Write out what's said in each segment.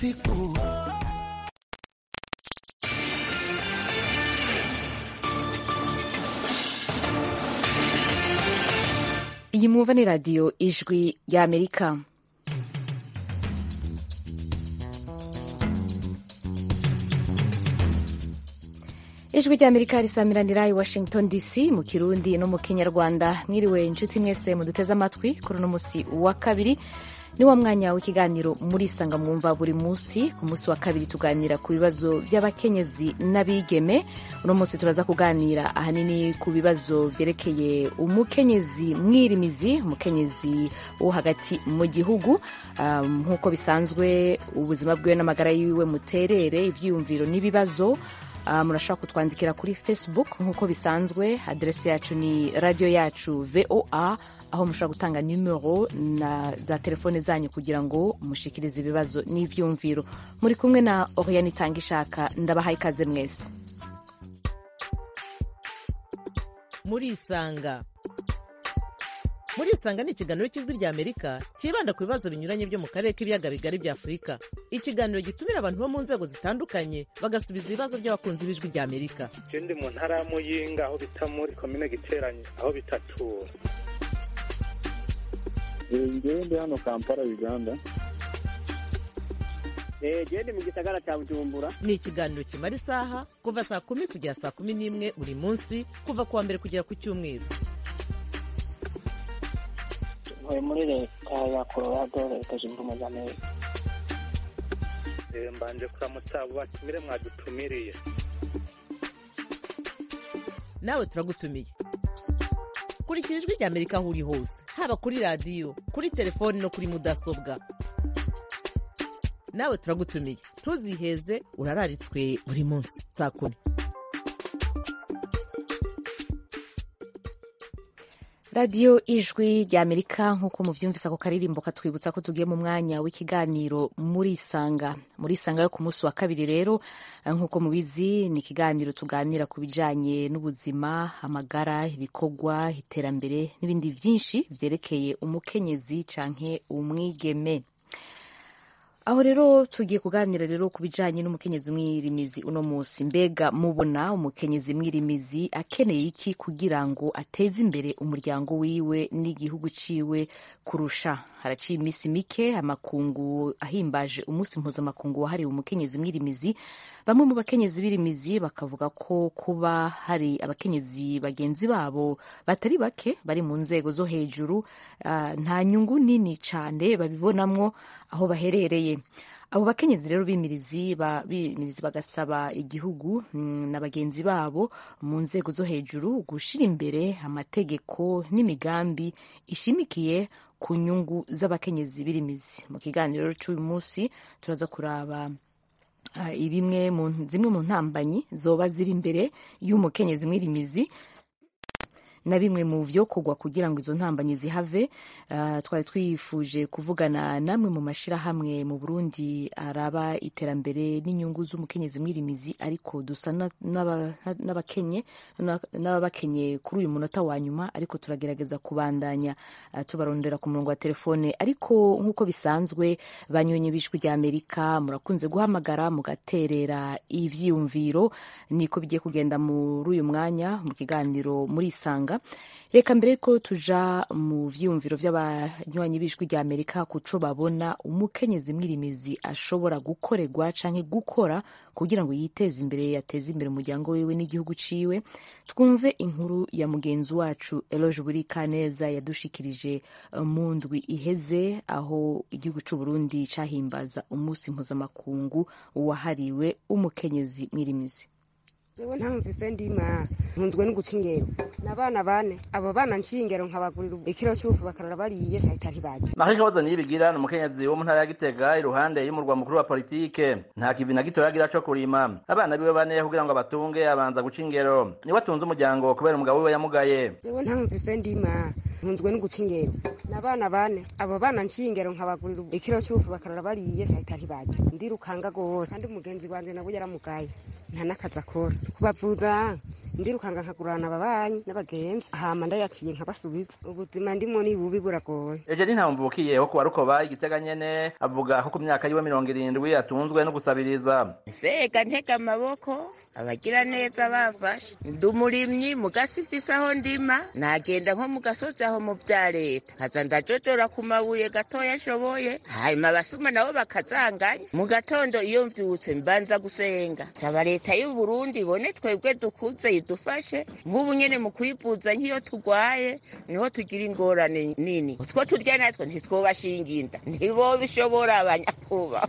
siku iyi mwumva ni radiyo ijwi ry'amerika ijwi ry'amerika risamiranira i washington dc mu kirundi no mu kinyarwanda mwiriwe inshuti mwese muduteze amatwi kuri uno munsi wa kabiri ni wa mwanya w'ikiganiro murisanga mwumva buri munsi ku munsi wa kabiri tuganira ku bibazo by'abakenyezi n'abigeme uno munsi turaza kuganira ahanini ku bibazo byerekeye umukenyezi mwirimizi umukenyezi wo hagati mu gihugu um, nk'uko bisanzwe ubuzima bwiwe n'amagara yiwe muterere ibyiyumviro n'ibibazo Uh, murashobora kutwandikira kuri facebook nk'uko bisanzwe aderesi yacu ni radiyo yacu voa aho mushobora gutanga nimero na za telefone zanyu kugira ngo mushikirize ibibazo n'ivyumviro muri kumwe na oriane itanga ishaka ndabahaye ikaze mwese murisanga murisanga ni ikiganiro cy'ijwi rya amerika cyibanda ku bibazo binyuranye byo mu karere k'ibiyaga bigari bya afurika ikiganiro gitumira abantu bo mu nzego zitandukanye bagasubiza ibibazo by'abakunzi b'ijwi rya amerika je ndi mu ntara ya muyinga aho bita muri komine giteranye aho bitatura ngewe ndi hano kampala uganda gende mu gisagara cya bujumbura ni ikiganiro kimara isaha kuva saa kumi kugera saa kumi n'imwe buri munsi kuva ku wa mbere kugera ku cyumweru ntuye muri leta ya colorado leta zunze ubumwe za amerika Eh, mbanje kuramutsa abo batumire mwadutumiriye nawe turagutumiye kurikira ijwi rya amerika aho uri hose haba kuri radiyo kuri telefoni no kuri mudasobwa nawe turagutumiye ntuziheze urararitswe buri munsi saa kumi radiyo ijwi rya amerika nk'uko muvyumvise ako karirimbo katwibutsa ko tugiye mu mwanya w'ikiganiro murisanga murisanga yo ku munsi wa kabiri rero nk'uko mubizi ni ikiganiro tuganira ku bijanye n'ubuzima amagara ibikorwa iterambere n'ibindi vyinshi vyerekeye umukenyezi canke umwigeme aho rero tugiye kuganira rero ku bijanye n'umukenyezi mwirimizi uno munsi mbega mubona umukenyezi mwirimizi akeneye iki kugira ngo ateze imbere umuryango wiwe n'igihugu ciwe kurusha haraciye iminsi mike amakungu ahimbaje umunsi mpuzamakungu wahariwe umukenyezi mwirimizi bamwe mu bakenyezi b'irimizi bakavuga ko kuba hari abakenyezi bagenzi babo batari bake bari mu nzego zo hejuru uh, nta nyungu nini cane babibonamwo aho baherereye abo bakenyezi rero b'imirizi ba, b'imirizi bagasaba igihugu mm, na bagenzi babo mu nzego zo hejuru gushira imbere amategeko n'imigambi ishimikiye ku nyungu z'abakenyezi b'irimizi mu kiganiro cy'uyu munsi turaza kuraba uh, ibimwe mu zimwe mu ntambanyi zoba ziri imbere y'umukenyezi mwirimizi na bimwe mu vyokorwa kugira ngo izo ntambanyi zihave uh, twari twifuje kuvugana namwe mu mashirahamwe mu Burundi araba iterambere n'inyungu z'umukenyezi mwirimizi ariko dusa n'abakenye n'abakenye kuri uyu munota wa nyuma ariko turagerageza kubandanya uh, tubarondera ku murongo wa telefone ariko nk'uko bisanzwe banyonye bishwi rya Amerika murakunze guhamagara mugaterera ivyiyumviro niko bigiye kugenda muri uyu mwanya mu kiganiro murisanga reka mbere ko tuja mu vyiyumviro vy'abanywanyi b'ijwi rya amerika kuco babona umukenyezi mwirimizi ashobora gukorerwa canke gukora kugira ngo yiteze imbere yateze imbere umuryango wiwe n'igihugu ciwe twumve inkuru ya mugenzi wacu eloge burikaneza yadushikirije mu ndwi iheze aho igihugu c'uburundi cahimbaza umunsi mpuzamakungu wahariwe umukenyezi mwirimizi jewe ntamvise ndima ntunzwe no guca ingero n'abana bane abo bana nciye ingero nkabagurira ikiro cy'ufu bakarara bariye sahita ntibarya Marie Claude Niyibigira ni umukenyezi wo mu ntara ya Gitega iruhande y'umurwa mukuru wa politike nta kivi na gito yagira co kurima abana biwe bane kugira ngo abatunge abanza guca ingero niwe atunze umuryango kubera umugabo wiwe yamugaye jewe ntamvise ndima ntunzwe no guca ingero n'abana bane abo bana nciye ingero nkabagurira ikiro cy'ufu bakarara bariye sahita ntibarya ndirukanga gose kandi umugenzi wanje nawe yaramugaye nta n'akazi akora kubavuza ndirukanga nkagurana ababanyi n'abagenzi hama ndayaciye nkabasubiza ubuzima ndimo ni bubi buragoye Eugenie Ntamvukiye wo kuwa Rukoba igitega nyene avuga ko ku myaka yiwe mirongo irindwi atunzwe no gusabiriza sega ntega amaboko abagira neza bafashe ndi umurimyi mu gasi mfise aho ndima nagenda nko mu gasozi aho mu vya leta nkaza ndajojora ku mabuye gatoya nshoboye hanyuma abasuma nabo bakazanganya mu gatondo iyo mvyutse mbanza gusenga saba leta y'u Burundi ibone twebwe dukuze idufashe nk'ubu nyene mu kwivuza nk'iyo turwaye niho tugira ingorane nini utwo turya natwo ntitwobashinga inda ntibobishobora abanyakubaha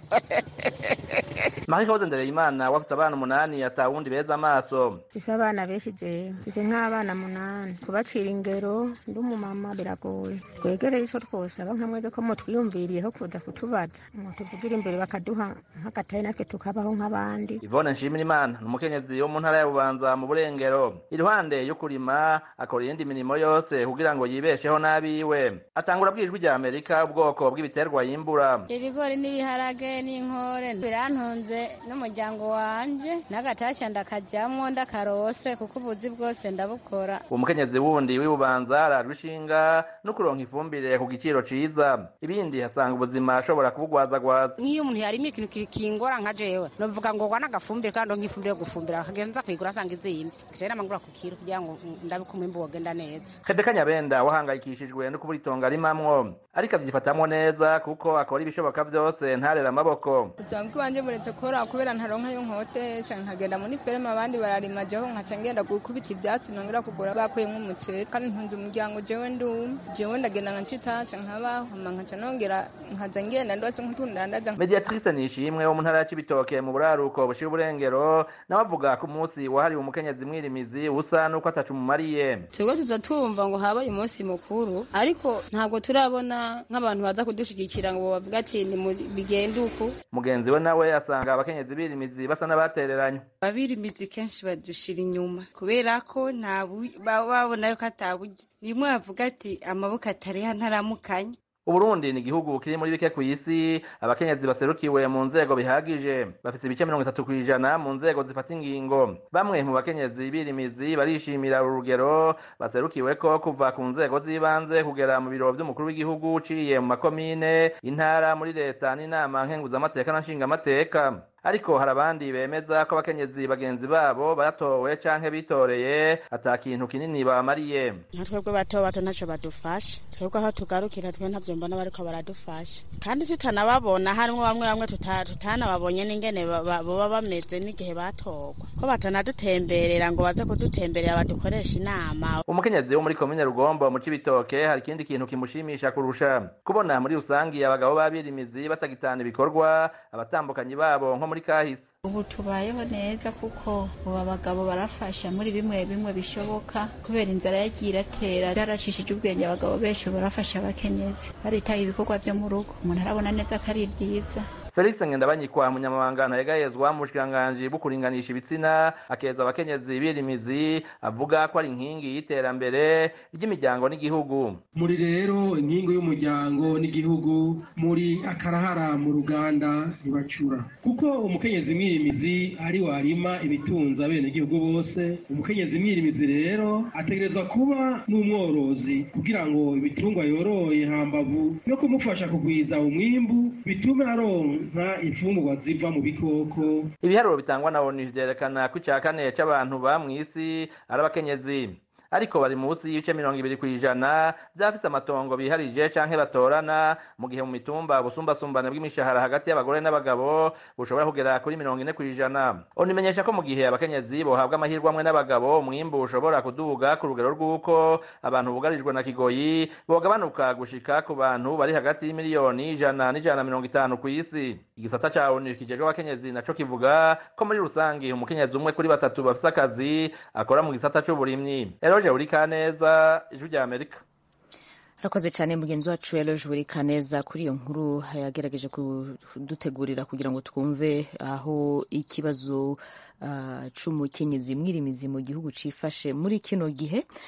Marie Claude Ndereyimana wafite abana umunani atawundi beza amaso mfise abana benshi jewe mfise nk'abana munani kubacira ingero ndi umumama biragoye twegereye ico twosaba nka mwebwe ko mutwiyumviriyeho kuza kutubaza mutuvugira imbere bakaduha nk'agatayi natwe tukabaho nk'abandi Yvonne Nshimirimana ni umukenyezi wo mu ntara ya Bubanza mu Burengero iruhande yo kurima akora iyindi mirimo yose kugira ngo yibesheho n'abiwe atangura bwijwi rya Amerika ubwoko bw'ibiterwa yimbura ibigori n'ibiharage n'inkore birantunze n'umuryango wanje n'agatasha ndakajamwo ndakarose kuko ubuzi bwose ndabukora uwo mukenyezi wundi w'ibubanza arajwe ishinga no kuronka ifumbire ku giciro ciza ibindi hasanga ubuzima ashobora kubugwazagwaza nk'iyo umuntu yarima ikintu kingora nka jewe novuga ngo gwana agafumbire kandi ndonka ifumbire yo gufumbira akagenza kuyigura asanga izimvye kije namangura ku kiro kugira ngo ndabe ko umwimbu wogenda neza Rebeka Nyabenda wahangayikishijwe no kubura itongo arimamwo ariko avyifatamwo neza kuko akora ibishoboka vyose ntarera amaboko ubuzima bw'iwanje buretse kora kubera ntaronka yo nkote canke nkagenda muri ferme abandi bararima jeho nkaca ngenda gukubita ivyatsi nongera kugura bakuyemwo umuceri kandi ntunze umuryango jewe ndumwe jewe ndagenda nkancitasha nkabaho hama nkaca nongera nkaza ngenda ndose nk'utundandaza Mediatrice Nishimwe wo mu ntara ya Cibitoke mu buraruko bushira uburengero nawe avuga ko umunsi wahariwe umukenyezi mwirimizi usa nuko atacu mumariye twebwe tuza tumva ngo habaye umunsi mukuru ariko ntabwo turabona nk'abantu baza kudushigikira ngo bavuga ati ni bigende uku mugenzi we nawe asanga abakenyezi birimizi basa n'abatereranye abirimizi kenshi badushira inyuma kubera ko nta babona yuko ataburyo rimwe bavuga ati amaboko atareha ntaramukanya Uburundi ni igihugu kiri muri bike kw'isi abakenyezi baserukiwe mu nzego bihagije bafise ibice mirongo itatu kw'ijana mu nzego zifata ingingo bamwe mu bakenyezi birimizi barishimira urugero baserukiweko kuva ku nzego z'ibanze kugera mu biro vy'umukuru w'igihugu uciye mu makomine intara muri leta n'inama nkenguzamateka na nshingamateka ariko hari abandi bemeza ko abakenyezi bagenzi babo batowe canke bitoreye ata kintu kinini bamariye nka twebwe bato bato ntaco badufasha twebwe aho tugarukira twe ntavyo mbona bariko baradufasha kandi tutanababona harimwo bamwe bamwe tutanababonye n'ingene boba bameze n'igihe batorwa ko batanadutemberera ngo baze kudutemberera badukoresha inama umukenyezi wo muri komine rugombo mu cibitoke hari ikindi kintu kimushimisha kurusha kubona muri rusangi abagabo b'abirimizi batagitana ibikorwa abatambukanyi babo nko muri kahise ubu tubayeho neza kuko ubu abagabo barafasha muri bimwe bimwe bishoboka kubera inzara yagiye iratera yaracishije ubwenge abagabo benshi barafasha abakenyezi baritaye ibikorwa byo mu rugo umuntu arabona neza ko ari byiza Felix Ngendabanyikwa munyamabanga ntayegayezwa mu bushikiranganji bwo kuringanisha ibitsina akeza abakenyezi birimizi avuga ko ari inkingi y'iterambere ry'imiryango n'igihugu muri rero inkingi y'umuryango n'igihugu muri akarahara mu ruganda ntibacura kuko umukenyezi mwirimizi ari warima ibitunza bene igihugu bose umukenyezi mwirimizi rero ategerezwa kuba n'umworozi kugira ngo ibitungwa yoroye hambavu yo kumufasha kugwiza umwimbu bitume aronka nka imfungurwa ziva mu bikoko ibiharuro bitangwa na onu vyerekana ko ica kane c'abantu ba mw'isi ari abakenyezi ariko bari munsi y'ibice mirongo ibiri kw'ijana vyafise amatongo biharije canke batorana mu gihe mu mitumba ubusumbasumbane bw'imishahara hagati y'abagore n'abagabo bushobora kugera kuri mirongo ine kw'ijana onu imenyesha ko mu gihe abakenyezi bohabwa amahirwe amwe n'abagabo umwimbu ushobora kuduga ku rugero rw'uko abantu bugarijwe na kigoyi bogabanuka gushika ku bantu bari hagati y'imiliyoni ijana n'ijana na mirongo itanu kw'isi igisata ca onu kijejwe abakenyezi naco kivuga ko muri rusangi umukenyezi umwe kuri batatu bafise akazi akora mu gisata c'uburimyi Eroje Urikaneza ijwi rya Amerika arakoze cyane mugenzi wacu Eloge Burikaneza kuri iyo nkuru yagerageje kudutegurira kugira ngo twumve aho ikibazo uh, c'umukenyezi mwirimizi mu gihugu cifashe muri kino gihe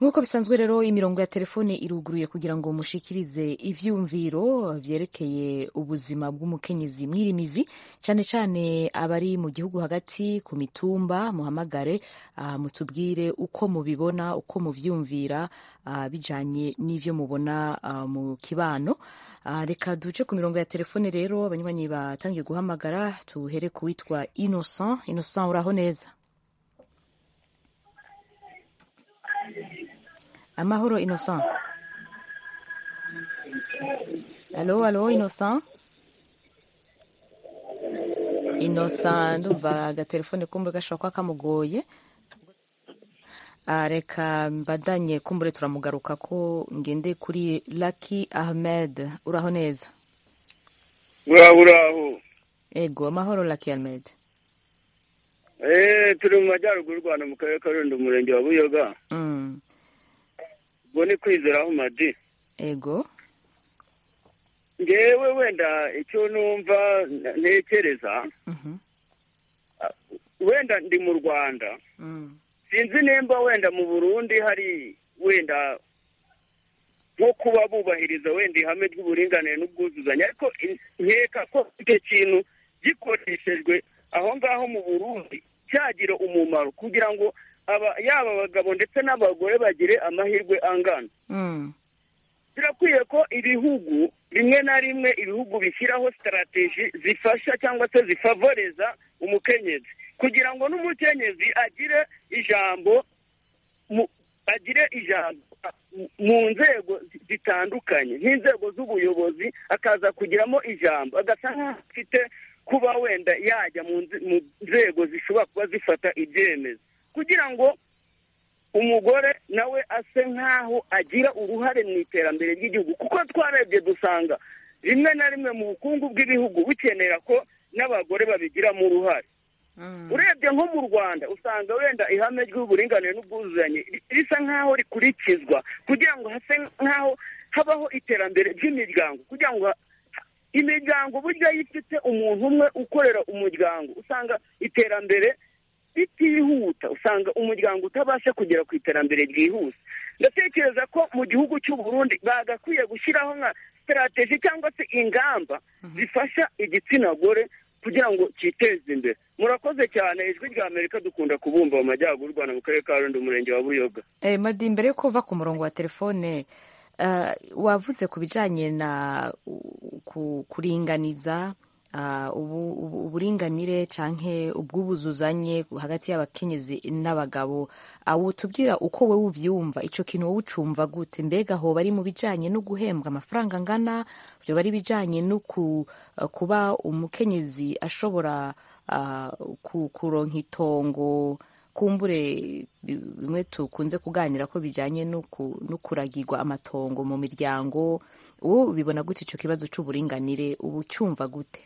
nk'uko bisanzwe rero imirongo ya telefone iruguruye kugira ngo mushikirize ivyumviro vyerekeye ubuzima bw'umukenyezi mwirimizi cyane cyane abari mu gihugu hagati ku mitumba muhamagare uh, mutubwire uko mubibona uko muvyumvira uh, bijanye n'ivyo mubona uh, mu kibano uh, reka duce ku mirongo ya telefone rero abanywanyi batangiye guhamagara tuhere ku witwa innocent innocent uraho neza amahoro innocent alo alo innocent innocent ndumva agatelefone kumbure gashobora kuba kamugoye reka mbandanye kumbure turamugaruka ko ngende kuri Lucky Ahmed uraho neza uraho uraho ego amahoro Lucky Ahmed eh turi mu majyaruguru y'u Rwanda mu karere ka Rulindo umurenge wa Buyoga ubwo ni kwizeraho madi ego ngewe wenda icyo numva ntekereza wenda ndi mu rwanda sinzi nimba wenda mu burundi hari wenda nko kuba bubahiriza wenda ihame ry'uburinganire n'ubwuzuzanye ariko nkeka ko icyo kintu gikoreshejwe aho ngaho mu burundi cyagira umumaro kugira ngo yaba abagabo ndetse n'abagore bagire amahirwe angana birakwiye ko ibihugu rimwe na rimwe ibihugu bishyiraho sitarategi zifasha cyangwa se zifavoreza umukenyezi kugira ngo n'umukenyezi agire ijambo agire ijambo mu nzego zitandukanye nk'inzego z'ubuyobozi akaza kugiramo ijambo agasa nk'aho afite kuba wenda yajya mu nzego zishobora kuba zifata ibyemezo kugira ngo umugore nawe ase nk'aho agira uruhare mu iterambere ry'igihugu kuko twarebye dusanga rimwe na rimwe mu bukungu bw'ibihugu bukenera ko n'abagore babigiramo uruhare urebye nko mu rwanda usanga wenda ihame ry'uburinganire n'ubwuzuzanye risa nk'aho rikurikizwa kugira ngo hase nk'aho habaho iterambere ry'imiryango kugira ngo imiryango burya iyo ifite umuntu umwe ukorera umuryango usanga iterambere ritihuta usanga umuryango utabasha kugera ku iterambere ryihuse ndatekereza ko mu gihugu cy'u Burundi bagakwiye gushyiraho nka sitarategi cyangwa se ingamba zifasha igitsina gore kugira ngo cyiteze imbere murakoze cyane ijwi rya amerika dukunda kubumva mu majyaruguru y'u rwanda mu karere ka rundi umurenge wa buyoga madi mbere yo kuva ku murongo wa telefone wavuze ku bijyanye na kuringaniza uburinganire cyangwa ubw'ubuzuzanye hagati y'abakenyezi n'abagabo tubwira uko wowe ubyumva icyo kintu wowe ucumva gute mbega aho bari mu bijyanye no guhembwa amafaranga angana byo bari bijyanye no kuba umukenyezi ashobora kuronka itongo kumbure bimwe tukunze kuganira ko bijyanye no kuragirwa amatongo mu miryango wowe ubibona gute icyo kibazo cy'uburinganire ubu ucyumva gute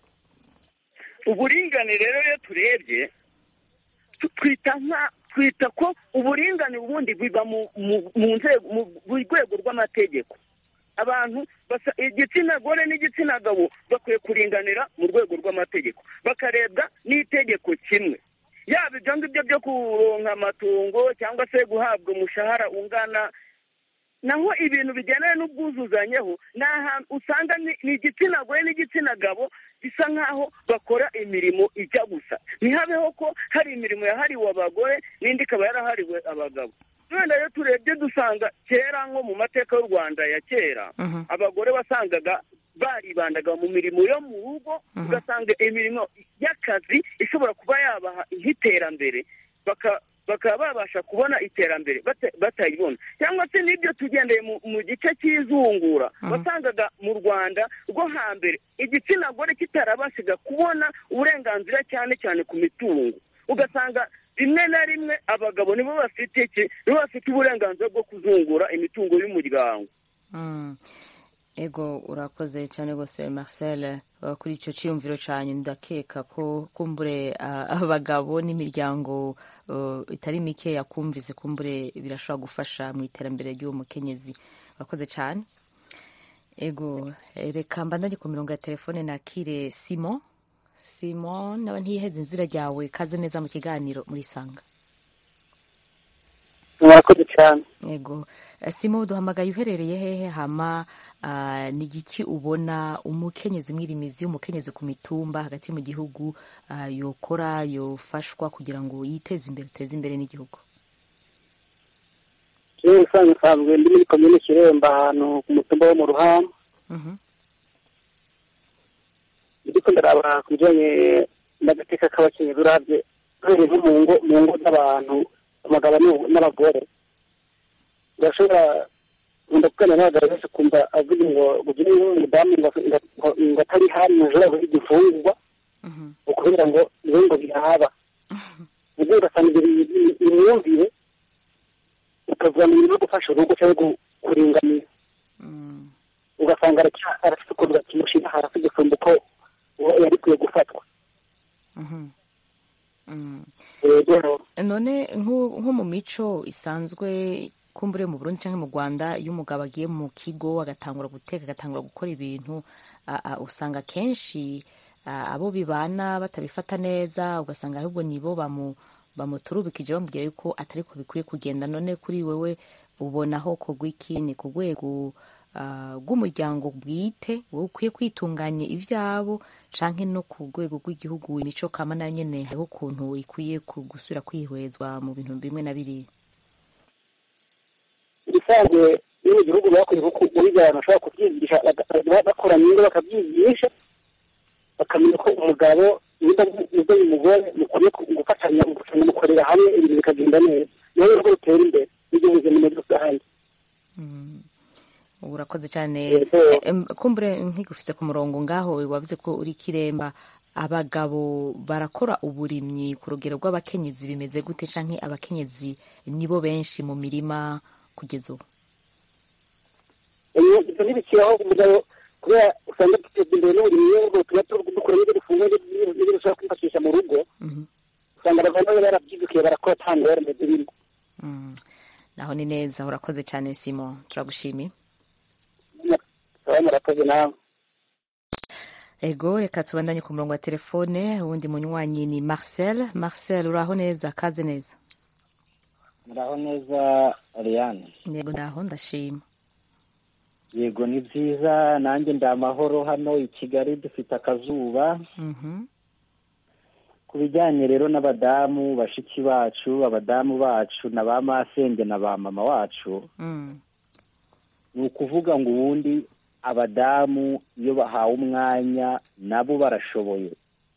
uburinganire rero iyo turebye twita nka twita ko uburinganire ubundi biba mu nzego mu rwego rw'amategeko abantu igitsina gore n'igitsina gabo bakwiye kuringanira mu rwego rw'amategeko bakarebwa n'itegeko kimwe yaba ibyo ngibyo byo kuronka amatungo cyangwa se guhabwa umushahara ungana naho ibintu bijyanye n'ubwuzuzanyeho ni ahantu usanga ni igitsina gore n'igitsina gabo bisa nk'aho bakora imirimo ijya gusa ntihabeho ko hari imirimo yahariwe abagore n'indi ikaba yarahariwe abagabo wenda iyo turebye dusanga kera nko mu mateka y'u rwanda ya kera abagore wasangaga baribandaga mu mirimo yo mu rugo ugasanga imirimo y'akazi ishobora kuba yabaha nk'iterambere bakaba babasha kubona iterambere batayibona cyangwa se n'ibyo tugendeye mu gice cy'izungura wasangaga mu rwanda rwo hambere igitsina gore kitarabashaga kubona uburenganzira cyane cyane ku mitungo ugasanga rimwe na rimwe abagabo nibo bafite iki nibo bafite uburenganzira bwo kuzungura imitungo y'umuryango ego urakoze cyane rwose marcel kuri icyo cyiyumviro cyane ndakeka ko kumbure abagabo n'imiryango itari mike yakumvise kumbure birashobora gufasha mu iterambere ry'uwo mukenyezi urakoze cyane ego reka mbandanye ku mirongo ya telefone nakire simon simon naba ntiyiheze inzira ryawe kaze neza mu kiganiro muri sanga murakoze cyane yego Eh, simo duhamagaye uherereye hehe hama ah, ni igiki ubona umukenyezi mwirimizi umukenyezi ku mitumba hagati mu gihugu ah, yokora yofashwa kugira ngo yiteze imbere ateze imbere n'igihugu jewe usanzwe nsanzwe ndi muri komine kiremba ahantu ku mutumba wo mu ruhamba Mhm. ndiko ndaraba ku bijanye n'agateka k'abakenyezi uravye uhereye nko mu ngo mu ngo z'abantu abagabo n'u- n'abagore urashobora nkunda kuganira n'abagabo benshi kumva avuga ngo ugire nk'umudamu ngo ngo- ngo atari hari ntushobora guha igifungurwa ukubera ngo niwe ngo biraba ubwo ugasanga ibyo bi- bi- imyumvire ukavuga mu bintu byo gufasha urugo cyangwa gu- kuringaniza ugasanga aracya- arafite ukuntu bakimushyira hasi gusumba uko uwo yari kwiye gufatwa rero none nko nko mu mico isanzwe kumbure mu Burundi cyangwa mu Rwanda iyo umugabo agiye mu kigo agatangura guteka agatangura gukora ibintu a- a- usanga kenshi a, abo bibana batabifata neza ugasanga ahubwo nibo bamu bamuturubikije bamubwira yuko atari ko bikwiye kugenda none kuri wewe ubonaho kogwa iki ni ku rwego ah, rw'umuryango bwite wowe ukwiye kwitunganya ibyabo canke no ku rwego rw'igihugu imico kama nayo nyene hariho ukuntu ikwiye ku- gusubira kwihwezwa mu bintu bimwe na biriya ibisanzwe iyo mu gihugu bakwiye ko uburyo abantu bashobora kubyigisha baga- bakoranye ingo bakabyigisha bakamenya ko umugabo niba niba uyu mugore mukwiye ku- gufatanya gufatanya mukorera hamwe ibintu bikagenda neza niyo rero rutera imbere n'igihugu muri rusange ubu urakoze cyane Yego. Em, kumbure nkigufise ku murongo ngaho wavuze ko uri kiremba abagabo barakora uburimyi ku rugero rw'abakenyezi bimeze gute canke abakenyezi nibo benshi mu mirima kugeza ubu Iyo- ibyo ntibikiraho umugabo kubera usanga duteza imbere n'uburimyi ubwo tuba turi dukora n'ibyo dufungura n'ibyo n'ibyo dushobora kwifashisha mu rugo usanga abagabo nabo barabyidukiye barakora nta ngorane zirimo Mm. naho ni neza urakoze cyane simo turagushimiye baba murakoze nawe ego reka tubandanye ku murongo wa telefone uwundi munywanyi ni marcel marcel uraho neza kaze neza muraho neza Ariane yego ndaho ndashima yego ni byiza nanjye ndi amahoro hano i kigali dufite akazuba Mhm. ku bijyanye rero n'abadamu bashiki bacu abadamu bacu na ba masenge na ba mama wacu Mm. ni ukuvuga ngo ubundi abadamu iyo bahawe umwanya nabo barashoboye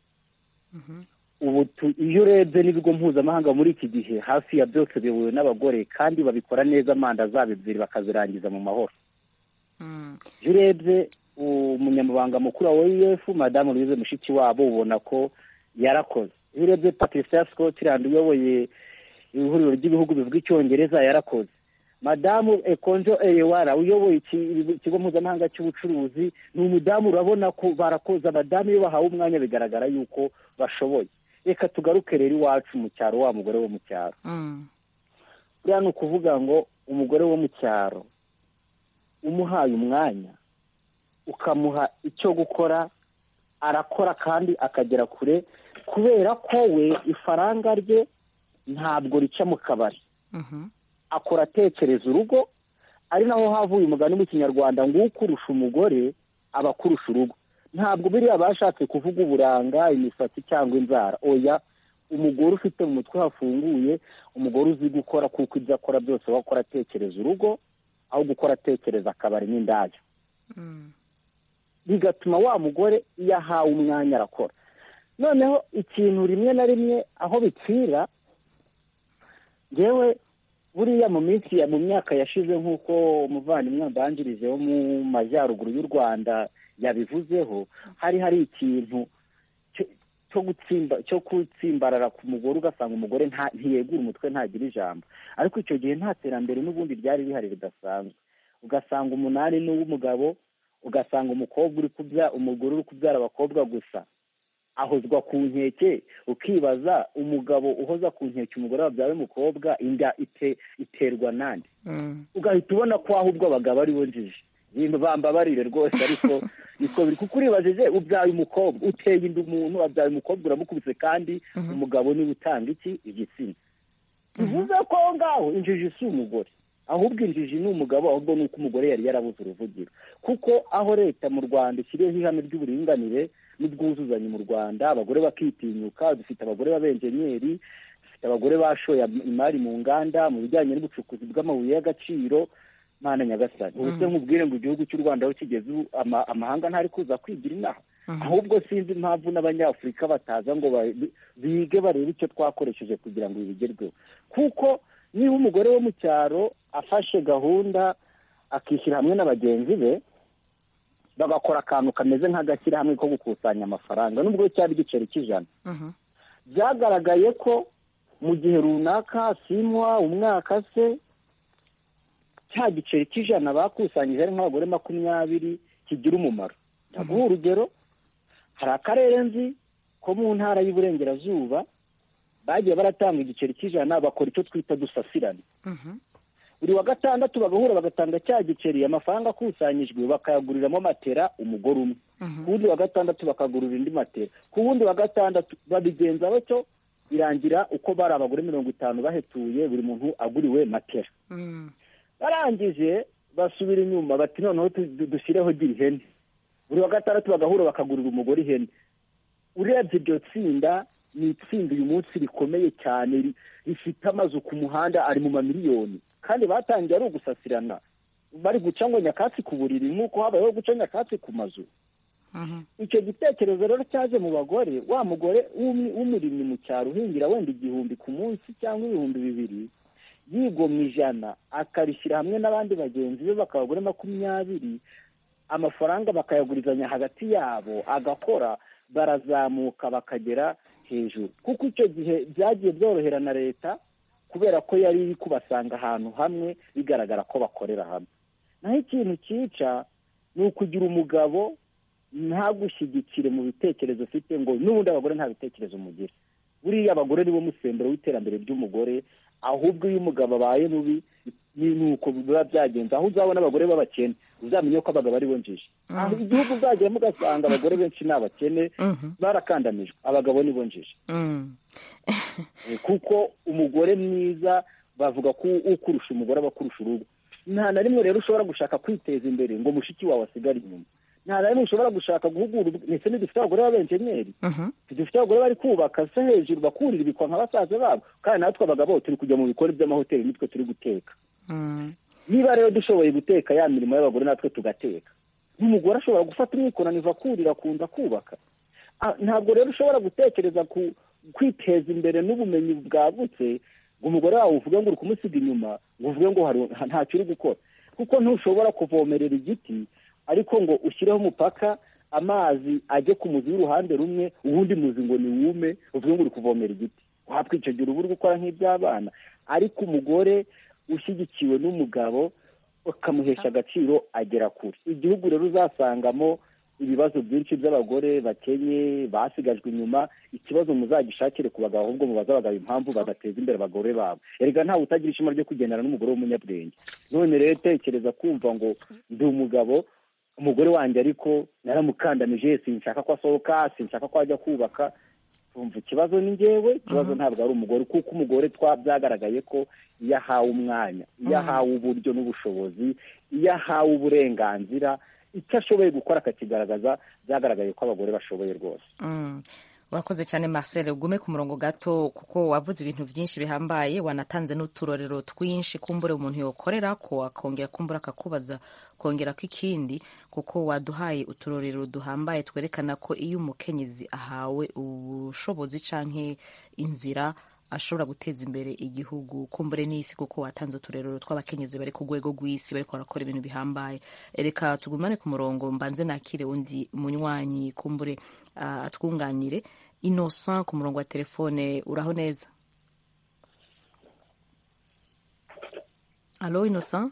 ubu tu- iyo urebye n'ibigo mpuzamahanga muri iki gihe hafi ya byose biyobowe n'abagore kandi babikora neza manda zabo ebyiri bakazirangiza mu mahoro iyo urebye umunyamabanga mukuru wa oef madamu louise mushiki wabo ubona ko yarakoze iyo urebye patricia scotland uyoboye ihuriro ry'ibihugu bivuga icyongereza yarakoze madamu ekonjo eyewara uyoboye iki- ikigo mpuzamahanga cy'ubucuruzi ni umudamu urabona ko barakoze abadamu iyo bahawe umwanya bigaragara yuko bashoboye reka tugaruke rero iwacu mu cyaro wa mugore wo mu cyaro Mm. buriya ni ukuvuga ngo umugore wo mu cyaro umuhaye umwanya ukamuha icyo gukora arakora kandi akagera kure kubera ko we ifaranga rye ntabwo rica mu kabari Mhm. akora atekereza urugo ari naho havuye umugani mu kinyarwanda ngo ukurusha umugore aba akurusha urugo ntabwo biriya bashatse kuvuga uburanga imisatsi cyangwa inzara oya umugore ufite mu mutwe hafunguye umugore uzi gukora kuko ibyo akora byose we akora atekereza urugo aho gukora atekereza akabari n'indaya bigatuma wa mugore iyo ahawe umwanya arakora noneho ikintu rimwe na rimwe aho bipfira ngewe buriya mu minsi ya mu myaka yashize nk'uko umuvandimwe mbanjirije wo mu majyaruguru y'u rwanda yabivuzeho hari hari ikintu cyo- cyo gutsimba cyo gutsimbarara ku mugore ugasanga umugore nta ntiyegura umutwe ntagira ijambo ariko icyo gihe nta terambere n'ubundi ryari rihari ridasanzwe ugasanga umunani ni uw'umugabo ugasanga umukobwa uri kubya umugore uri kubyara abakobwa gusa ahozwa ku nkeke ukibaza umugabo uhoza ku nkeke umugore wabyaye umukobwa inda ite, iterwa nande Mm. ugahita ubona ko ahubwo abagabo ari bo njiji ibintu bambabarire rwose ariko niko biri kuko uribajije ubyaye umukobwa uteye inda umuntu wabyaye umukobwa uramukubise kandi umugabo niwe utanga iki igitsina bivuze ko aho ngaho injiji si umugore ahubwo injiji ni umugabo ahubwo ni uko umugore yari yarabuze uruvugiro kuko aho leta mu rwanda ishyiriyeho ihame ry'uburinganire n'ubwuzuzanye mu rwanda abagore bakitinyuka dufite abagore b'abenjenyeri dufite abagore bashoye imari mu nganda mu bijyanye n'ubucukuzi bw'amabuye y'agaciro mana nyagasani ubu se nkubwire ngo igihugu cy'u rwanda aho kigeze ubu ama- amahanga ntari kuza kwigira inaha ahubwo sinzi impamvu n'abanyafurika bataza ngo ba- bige barebe icyo twakoresheje kugira ngo ibi bigerweho kuko niba umugore wo mu cyaro afashe gahunda akishyira hamwe na bagenzi be bagakora akantu kameze nk'agashyirahamwe ko gukusanya amafaranga nubwo cyari igiceri cy'ijana byagaragaye ko mu gihe runaka simwa umwaka se cya giceri cy'ijana bakusanyije ari nk'abagore makumyabiri kigira umumaro ndaguha urugero hari akarere nzi ko mu ntara y'uburengerazuba bagiye baratanga igiceri cy'ijana bakora icyo twita dusasirane buri wa gatandatu bagahura bagatanga cya giceri amafaranga akusanyijwe bakayaguriramo matera umugore umwe ku wundi wa gatandatu bakagurira indi matera ku wundi wa gatandatu babigenza batyo birangira uko bari abagore mirongo itanu bahetuye buri muntu aguriwe matera barangije basubira inyuma bati noneho tu- du- dushyireho gira ihene buri wa gatandatu bagahura bakagurira umugore ihene urebye iryo tsinda ni itsinda uyu munsi rikomeye cyane ri- rifite amazu ku muhanda ari mu mamiliyoni kandi batangiye ari ugusasirana bari guca ngo nyakatsi ku buriri nk'uko habayeho guca nyakatsi ku mazu icyo gitekerezo rero cyaje mu bagore wa mugore w'umwe- w'umurimyi mu cyaro uhingira wenda igihumbi ku munsi cyangwa ibihumbi bibiri yigomwa ijana akarishyira hamwe n'abandi bagenzi be bakaba abagore makumyabiri amafaranga bakayagurizanya hagati yabo agakora barazamuka bakagera hejuru kuko icyo gihe byagiye byorohera na leta kubera ko yari iri kubasanga ahantu hamwe bigaragara ko bakorera hamwe naho ikintu cyica ni ukugira umugabo ntagushyigikire mu bitekerezo ufite ngo n'ubundi abagore nta bitekerezo mugira buriya abagore nibo musemburo w'iterambere ry'umugore ahubwo iyo umugabo abaye mubi ni ni uko biba byagenze aho uzabona abagore b'abakene uzamenye ko abagabo ari bo njiji aho igihugu uzagiyemo ugasanga abagore benshi ni abakene barakandamijwe abagabo ni bo njiji Eh, kuko umugore mwiza bavuga ko ukurusha umugore aba akurusha urugo nta na rimwe rero ushobora gushaka kwiteza imbere ngo mushiki wawe asigare inyuma nta na rimwe ushobora gushaka guhugura ndetse ntidufite abagore b'abenjenyeri dufite abagore bari kubaka se hejuru bakurira ibikwa nka basaza babo kandi natwe abagabo turi kujya mu bikoni by'amahoteli nitwe turi guteka niba rero dushoboye guteka ya mirimo y'abagore natwe tugateka n'umugore ashobora gufata umwikoraniva akurira akunda kubaka Ah, ntabwo rero ushobora gutekereza ku kwiteza imbere n'ubumenyi bwagutse ngo umugore wawe uvuge ngo uri kumusiga inyuma ngo uvuge ngo hari ntacyo uri gukora kuko ntushobora kuvomerera igiti ariko ngo ushyireho umupaka amazi ajye ku muzi w'uruhande rumwe uwundi muzi ngo ni wume uvuge ngo uri kuvomera igiti watwicegera uba uri gukora nk'iby'abana ariko umugore ushyigikiwe n'umugabo ukamuhesha agaciro agera kure igihugu rero uzasangamo ibibazo byinshi by'abagore bakenye basigajwe inyuma ikibazo muzagishakire ku bagabo ahubwo mubaze abagabo impamvu badateza imbere abagore babo erega ntawe utagira ishema ryo kugendana n'umugore w'umunyabwenge none rero tekereza kumva ngo ndi umugabo umugore wanjye ariko naramukandamije sinshaka ko asohoka sinshaka ko ajya kubaka tumva ikibazo ni ngewe ikibazo ntabwo ari umugore kuko umugore twa byagaragaye ko iyo ahawe umwanya iyo ahawe uburyo n'ubushobozi iyo ahawe uburenganzira icyo ashoboye gukora akakigaragaza byagaragaye ko abagore bashoboye rwose Mm. urakoze cyane marcel ugume ku murongo gato kuko wavuze ibintu byinshi bihambaye wanatanze n'uturorero twinshi kumbure umuntu yokorera ko akongera kumbura akakubaza kongera ko ikindi kuko waduhaye uturorero duhambaye twerekana ko iyo umukenyezi ahawe ubushobozi canke inzira ashobora guteza imbere igihugu kumbure n'isi kuko watanze uturerero tw'abakenyezi bari ku rwego rw'isi bariko barakora ibintu bihambaye reka tugumane ku murongo mbanze nakire undi munywanyi kumbure uh, atwunganire innocent ku murongo wa telefone uraho neza alo innocent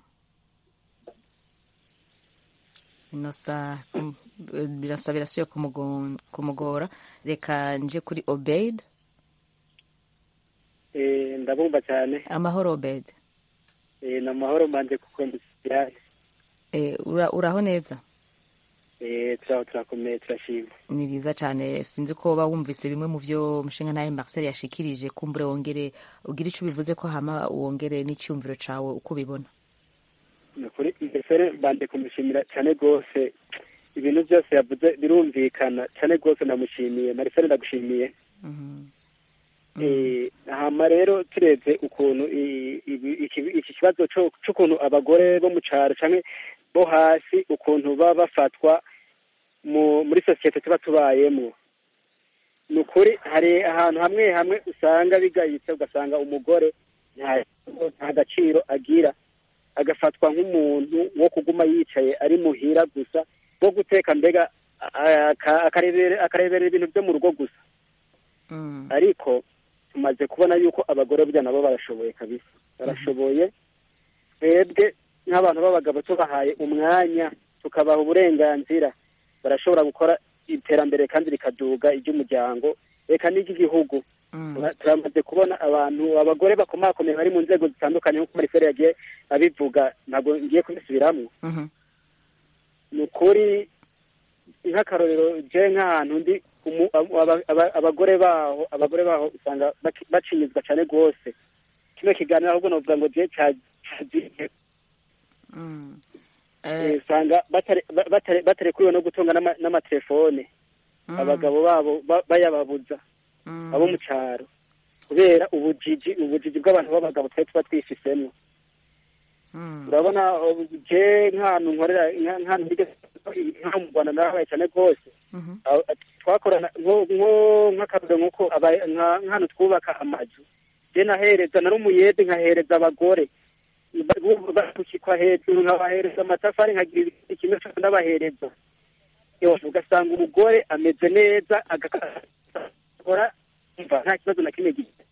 innocent mm, birasa birasubiye kumugo- kumugora reka nje kuri obeid Eh, ndabumva cyane amahoro obeid Eh, ni amahoro mbanje kuko mbisirane Eh, ura- uraho neza Eh, turaho turakomeye turashima ni byiza cyane sinzi ko uba wumvise bimwe mu byo umushinga nawe marcel yashikirije kumbure wongere ugire icyo ubivuze ko hama wongere n'icyumviro cyawe uko ubibona ni ukuri mbese mbanje kumushimira cyane rwose ibintu byose yavuze birumvikana cyane rwose ndamushimiye marcel ndagushimiye Eh, hama rero turebye ukuntu i- ibi- iki iki kibazo co- c'ukuntu abagore bo mu cyaro canke bo hasi ukuntu baba bafatwa mu muri sosiyete tuba tubayemo ni ukuri hari ahantu hamwe hamwe usanga bigayitse ugasanga umugore nta nta gaciro agira agafatwa nk'umuntu wo kuguma yicaye ari muhira gusa wo guteka mbega a- aka- akarebera akarebera ibintu byo mu rugo gusa ariko tumaze kubona yuko abagore burya nabo barashoboye kabisa barashoboye twebwe nk'abantu b'abagabo tubahaye umwanya tukabaha uburenganzira barashobora gukora iterambere kandi rikaduga iry'umuryango reka n'iry'igihugu Tura- turamaze kubona abantu abagore bakomakomeye bari mu nzego zitandukanye nk'uko marifere yagiye abivuga ntabwo ngiye kubisubiramo ni ukuri nk'akarorero je nk'ahantu ndi umu- aba- aba- abagore baho abagore baho usanga baki- bacinyizwa cyane rwose kino kiganiro ahubwo novuga ngo je cagiye Eh, usanga batare- ba- batare- batarekuriwe no gutunga n'ama- n'amatelefone abagabo babo ba- bayababuza abo mu cyaro kubera ubujiji ubujiji bw'abantu b'abagabo twari tuba twifisemo urabona uh, je nk'ahantu nkorera nka- nk'ahantu nigeze nka mu rwanda narabaye cyane rwose Aho- twakorana nko- nko- nk'akarorero nk'uko aba- nka- nk'ahantu twubaka amazu je nahereza nari umuyede nkahereza abagore bakukikwa hejuru nkabahereza amatafari nkagira ibiti kimwe cyose ndabahereza yose ugasanga umugore ameze neza agakora umva nta kibazo na kimwe gifite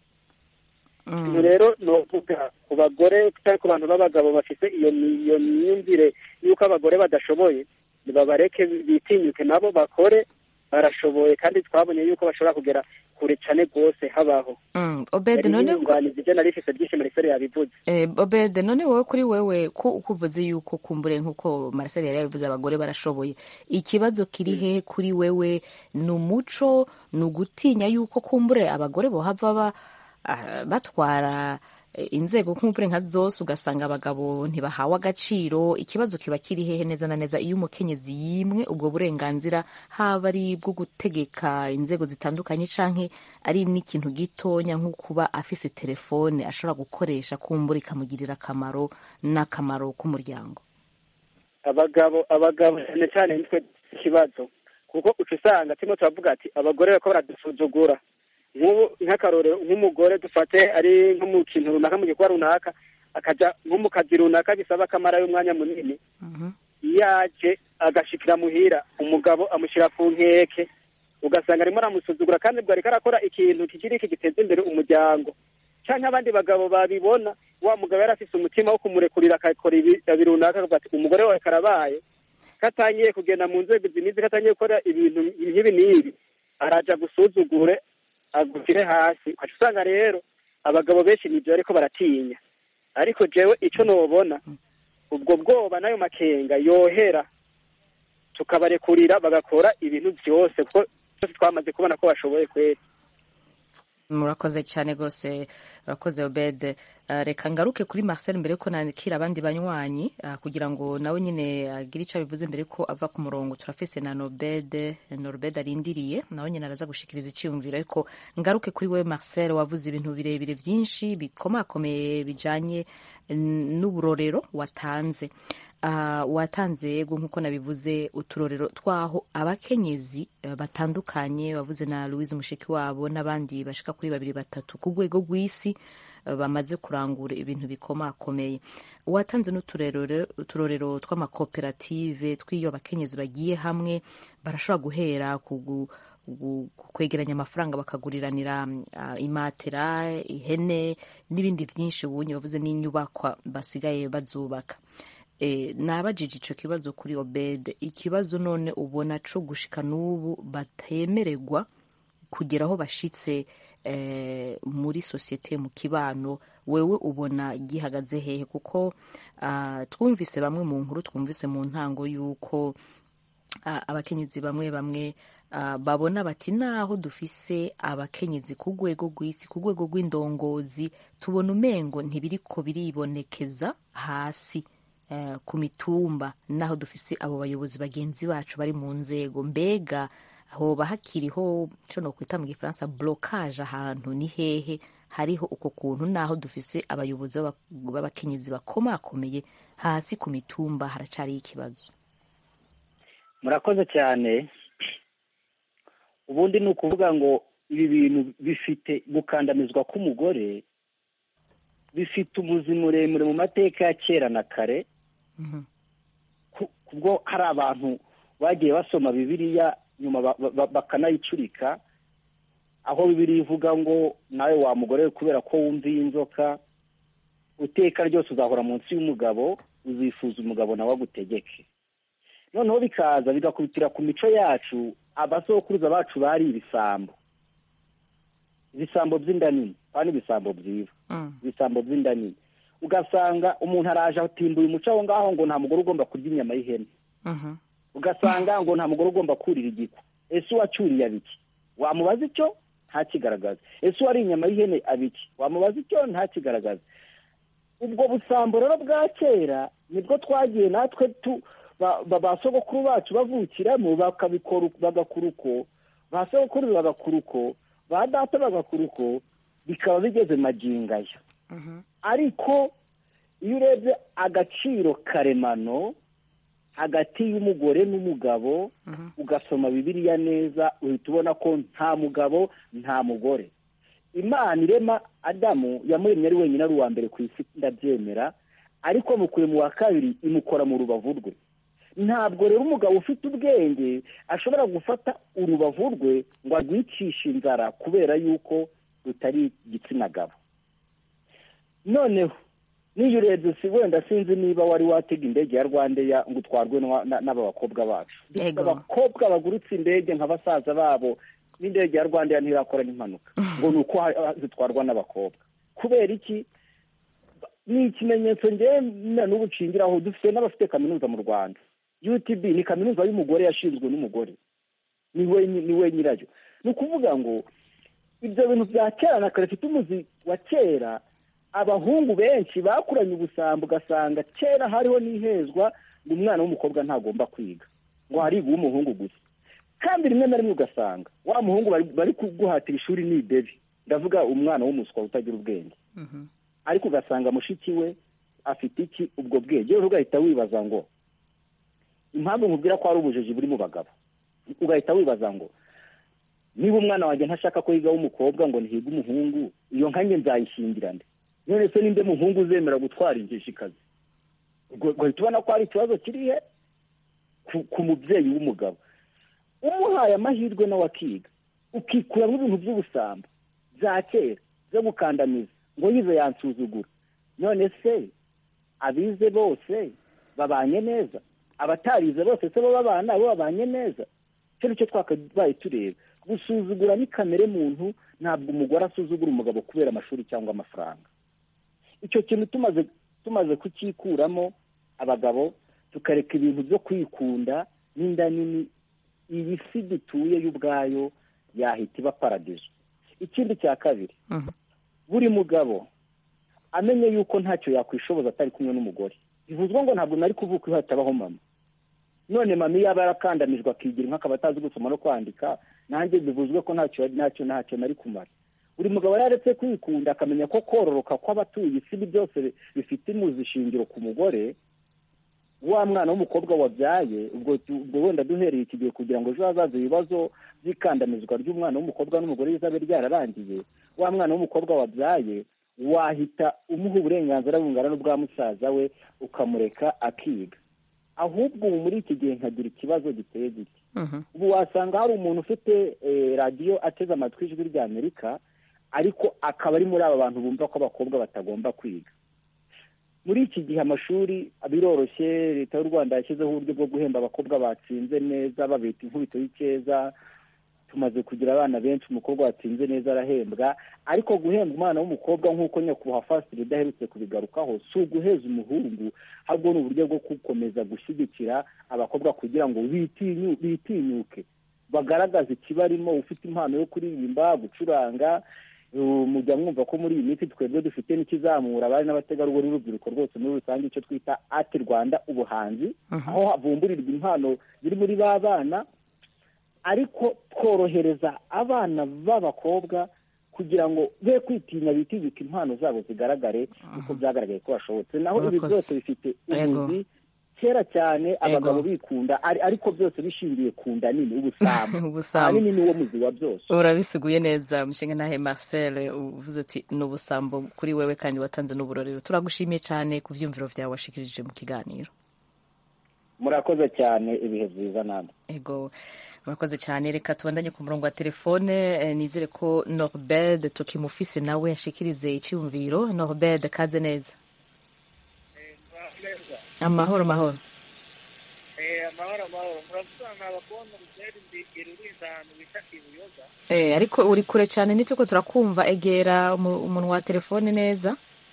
ubu rero novuga ku bagore cyangwa ku bantu b'abagabo bafite iyo mi- iyo myumvire y'uko abagore badashoboye nibabareke bitinyuke nabo bakore barashoboye kandi twabonye yuko bashobora kugera kure cyane rwose habaho Mm, obede none ko- inyunganizi ibyo nari rifise byinshi marifere yabivuze Eh, obede none wowe kuri wewe ko uko uvuze yuko kumbure nk'uko marcel yari yabivuze abagore barashoboye ikibazo kiri hehe kuri wewe ni umuco ni ugutinya yuko kumbure abagore bohava ba, ah, batwara eh, inzego kumbure nka zose ugasanga abagabo ntibahawe agaciro ikibazo kiba kiri hehe neza na neza iyo umukenyezi yimwe ubwo burenganzira haba ari bwo gutegeka inzego zitandukanye canke ari n'ikintu gitonya nko kuba afise telefone ashobora gukoresha kumbura ikamugirira akamaro n'akamaro k'umuryango abagabo abagabo cyane cyane nitwe ikibazo kuko uca usanga turimo turavuga ati abagore bariko baradusuzugura nk'ubu nk'akarorero nk'umugore dufate ari nko mu kintu runaka mu gikorwa runaka akaja nko mu kazi runaka bisaba akamarayo umwanya munini iyo aje agashikira muhira umugabo amushyira ku nkeke ugasanga arimo aramusuzugura kandi bwo ariko arakora ikintu kikiri iki giteza imbere umuryango canke abandi bagabo babibona wa mugabo yari afise umutima wo kumurekurira akakora ibi ibi runaka akavuga ati umugore wawe karabaye katangiye kugenda mu nzego zinizi katangiye gukora ibintu nk'ibi n'ibi araja gusuzugure agushyire hasi ukaca usanga rero abagabo benshi nibyo ariko baratinya ariko jewe ico nobona ubwo bwoba n'ayo makenga yohera tukabarekurira bagakora ibintu byose kuko byose twamaze kubona ko bashoboye kwera murakoze cyane rwose urakoze obede Uh, reka ngaruke kuri marcel mbere yuko nakira abandi banywanyi uh, kugira ngo nawe nyine agire icyo abivuze mbere ko ava ku murongo turafise na nobede norbede arindiriye nawe nyine araza gushikiriza icyiyumviro ariko ngaruke kuri wewe marcel wavuze ibintu birebire byinshi bikomakomeye bijanye n- n'uburorero watanze uh, watanze yego nk'uko nabivuze uturorero twaho abakenyezi uh, batandukanye wavuze na louise mushiki wabo n'abandi bashika kuri babiri batatu ku rwego rw'isi uh, bamaze kurangura ibintu bikomakomeye watanze n'uturorero tw'amakoperative tw'iyo abakenyezi bagiye hamwe barashobora guhera ku gu- gu- kwegeranya amafaranga bakaguriranira uh, imatera ihene n'ibindi byinshi ubunye bavuze n'inyubakwa basigaye bazubaka e, nabajije ico kibazo kuri obed ikibazo none ubona co gushika n'ubu batemererwa kugera aho bashitse eh, muri sosiyete mu kibano wewe ubona gihagaze hehe kuko uh, twumvise bamwe mu nkuru twumvise mu ntango y'uko ah, abakenyezi bamwe bamwe ah, babona bati naho dufise abakenyezi ku rwego rw'isi ku rwego rw'indongozi tubona umengo ntibiriko biribonekeza hasi eh, ku mitumba naho dufise abo bayobozi bagenzi bacu bari mu nzego mbega hoba hakiriho ico nokwita mu gifaransa blocage ahantu ni hehe hariho uko kuntu naho dufise abayobozi b'aba- b'abakenyezi bakomakomeye hasi ku mitumba haracariho ikibazo murakoze cyane ubundi ni ukuvuga ngo ibi bintu bifite gukandamizwa k'umugore bifite umuzi muremure mu mateka ya kera na kare ku- kubwo hari abantu bagiye basoma bibiliya nyuma ba- ba- bakanayicurika aho bibiliya ivuga ngo nawe wa mugore we kubera ko wumviye inzoka uteka ryose uzahora munsi y'umugabo uzifuza umugabo nawe agutegeke noneho bikaza bigakubitira ku mico yacu abasokuruza bacu bari ibisambo ibisambo by'inda nini kandi ibisambo byiza ibisambo by'inda nini ugasanga umuntu araje atimbuye umuco aho ngaho ngo nta mugore ugomba kurya inyama y'ihene ugasanga ngo nta mugore ugomba kurira igiko ese uwacyuriye abiki wamubaza icyo ntakigaragaza ese uwari inyama y'ihene abiki wamubaza icyo ntakigaragaza ubwo busambo rero bwa kera nibwo twagiye natwe tu ba- ba- ba sogokuru bacu bavukiramo bakabikora uko- bagakora uko ba sogokuru bagakora uko ba data bagakora uko bikaba bigeze magingaya ariko iyo urebye agaciro karemano hagati y'umugore n'umugabo ugasoma bibiliya neza uhita ubona ko nta mugabo nta mugore imana irema adamu yamuremye ari wenyine ari uwa mbere ku isi ndabyemera ariko mukuye mu wa kabiri imukora mu rubavu rwe ntabwo rero umugabo ufite ubwenge ashobora gufata urubavu rwe ngo arwicishe inzara kubera yuko rutari igitsina gabo noneho niyo urebye si wenda sinzi niba wari watega indege ya rwandeya ngo utwarwe n'wa- na- n'aba bakobwa bacu Yego. abakobwa bagurutse indege nka basaza babo n'indege ya rwandeya ntirakora n'impanuka ngo ni uko ha- zitwarwa n'abakobwa kubera iki ni ikimenyetso ngewe na n'ubu nshingiraho dufite n'abafite kaminuza mu rwanda utb ni kaminuza y'umugore yashinzwe n'umugore ni we ni we nyirayo ni ukuvuga ngo ibyo bintu bya kera na kare bifite umuzi wa kera abahungu benshi bakuranye ubusambo ugasanga kera hariho n'ihezwa ngo umwana w'umukobwa ntagomba kwiga ngo hariga uw'umuhungu gusa kandi rimwe na rimwe ugasanga wa muhungu bari- bari kuguhatira ishuri ni idebi ndavuga umwana w'umuswa utagira ubwenge ariko ugasanga mushiki we afite iki ubwo bwenge rero ugahita wibaza ngo impamvu nkubwira ko hari ubujiji buri mu bagabo ugahita wibaza ngo niba umwana wanjye ntashaka ko yiga w'umukobwa ngo ntihiga umuhungu iyo nkanjye nzayishingira nde none se ninde muhungu uzemera gutwara ingeshikazi ubwo ugahita ubona ko hari ikibazo kiri he ku- ku mubyeyi w'umugabo umuhaye amahirwe nawe akiga ukikuramo ibintu by'ubusambo bya kera byo gukandamiza ngo yize yansuzugura none se abize bose babanye neza abatarize bose se bo babana bo babanye neza icyo nicyo twakabaye tureba gusuzugura ni kamere muntu ntabwo umugore asuzugura umugabo kubera amashuri cyangwa amafaranga icyo kintu tumaze tumaze kucyikuramo abagabo tukareka ibintu byo kwikunda n'inda nini iyi si dutuye yo ubwayo yahita iba paradizo ikindi cya kabiri buri mugabo amenye yuko ntacyo yakwishoboza atari kumwe n'umugore bivuzwe ngo ntabwo nari kuvuka iyo hatabaho mama none mama iyo aba yarakandamijwe akigira inka akaba atazi gusoma no kwandika nanjye bivuzwe ko ntacyo ntacyo ntacyo nari kumara buri mugabo yaretse kwikunda akamenya ko kororoka kw'abatuye isi byose bifite imuzi shingiro ku mugore wa mwana w'umukobwa wabyaye ubwo tu- ubwo wenda duhereye iki gihe kugira ngo ejo hazaza ibibazo by'ikandamizwa ry'umwana w'umukobwa n'umugore rizabe ryararangiye wa mwana w'umukobwa wabyaye wahita umuha uburenganzira bungana n'ubwa musaza we ukamureka akiga ahubwo ubu muri iki gihe nkagira ikibazo giteye gitya ubu wasanga hari umuntu ufite eh, radiyo ateze amatwi ijwi rya amerika ariko akaba ari muri aba bantu bumva ko abakobwa batagomba kwiga muri iki gihe amashuri biroroshye leta y'u rwanda yashyizeho uburyo bwo guhemba abakobwa batsinze neza babita inkubito y'icyeza tumaze kugira abana benshi umukobwa watsinze neza arahembwa ariko guhembwa umwana w'umukobwa nk'uko nyakubahwa fasitiri udaherutse kubigarukaho si uguheza umuhungu ahubwo ni uburyo bwo gukomeza gushyigikira abakobwa kugira ngo bitinyu- bitinyuke bagaragaze ikibarimo ufite impano yo kuririmba gucuranga Uh, mujya mwumva ko muri iyi minsi twebwe dufite n'ikizamura abari n'abategarugori n'urubyiruko rwose muri rusange icyo twita ati rwanda ubuhanzi aho havumburirwa impano ziri muri ba bana ariko tworohereza abana b'abakobwa kugira ngo be kwitinya bitinyuka impano zabo zigaragare kuko byagaragaye ko bashobotse naho ibi Urakoze. byose bifite Yego. ubuzi kera cyane abagabo bikunda ari- ariko byose bishingiye ku nda nini ubusambo Ubusambo. ahanini niwo muzi wa byose urabisiguye neza umushinga ntahe marcel uvuze ati ni ubusambo kuri wewe kandi watanze n'uburorero turagushimiye cyane ku byumviro byawe washikirije mu kiganiro murakoze cyane ibihe byiza namwe ego murakoze cyane reka tubandanye ku murongo wa telefone eh, nizere ko norbert tukimufise nawe yashikirize icyumviro norbert kaze neza amahoro mahoro amahoro amahoro muravuga abakobwa mutera imbere urinda ahantu bita ibuyoga Eh, ariko uri kure cyane nituko turakumva egera umu- umunwa wa telefone neza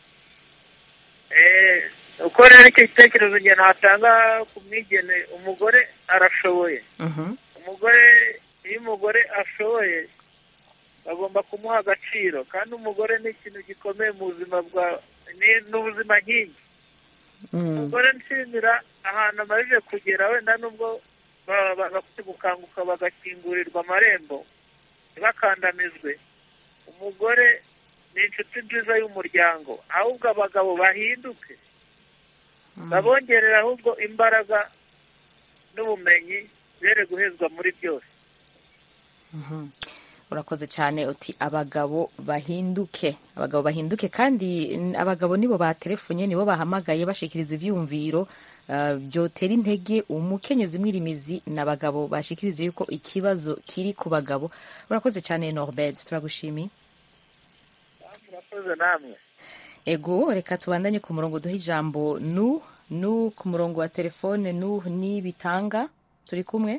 uko rero icyo gitekerezo njye natanga ku mwigene umugore arashoboye Mhm. umugore iyo umugore ashoboye bagomba kumuha agaciro kandi umugore ni ikintu gikomeye mu buzima bwa ni- ni ubuzima nkingi umugore nshimira ahantu amajije kugera wenda nubwo ba- bagakwiye gukanguka bagakingurirwa amarembo ntibakandamizwe umugore ni inshuti nziza y'umuryango ahubwo abagabo bahinduke babongerera ahubwo imbaraga n'ubumenyi bere guhezwa muri byose Mhm. urakoze cyane uti abagabo bahinduke abagabo bahinduke kandi n- abagabo nibo batelefonye nibo bahamagaye bashikiriza ivyumviro uh, byotera intege umukenyezi mwirimizi n'abagabo bashikiriza yuko ikibazo kiri ku bagabo urakoze cyane norbert turagushimiye murakoze namwe ego reka tubandanye ku murongo duhe ijambo nu nu ku murongo wa telefone nu ni bitanga turi kumwe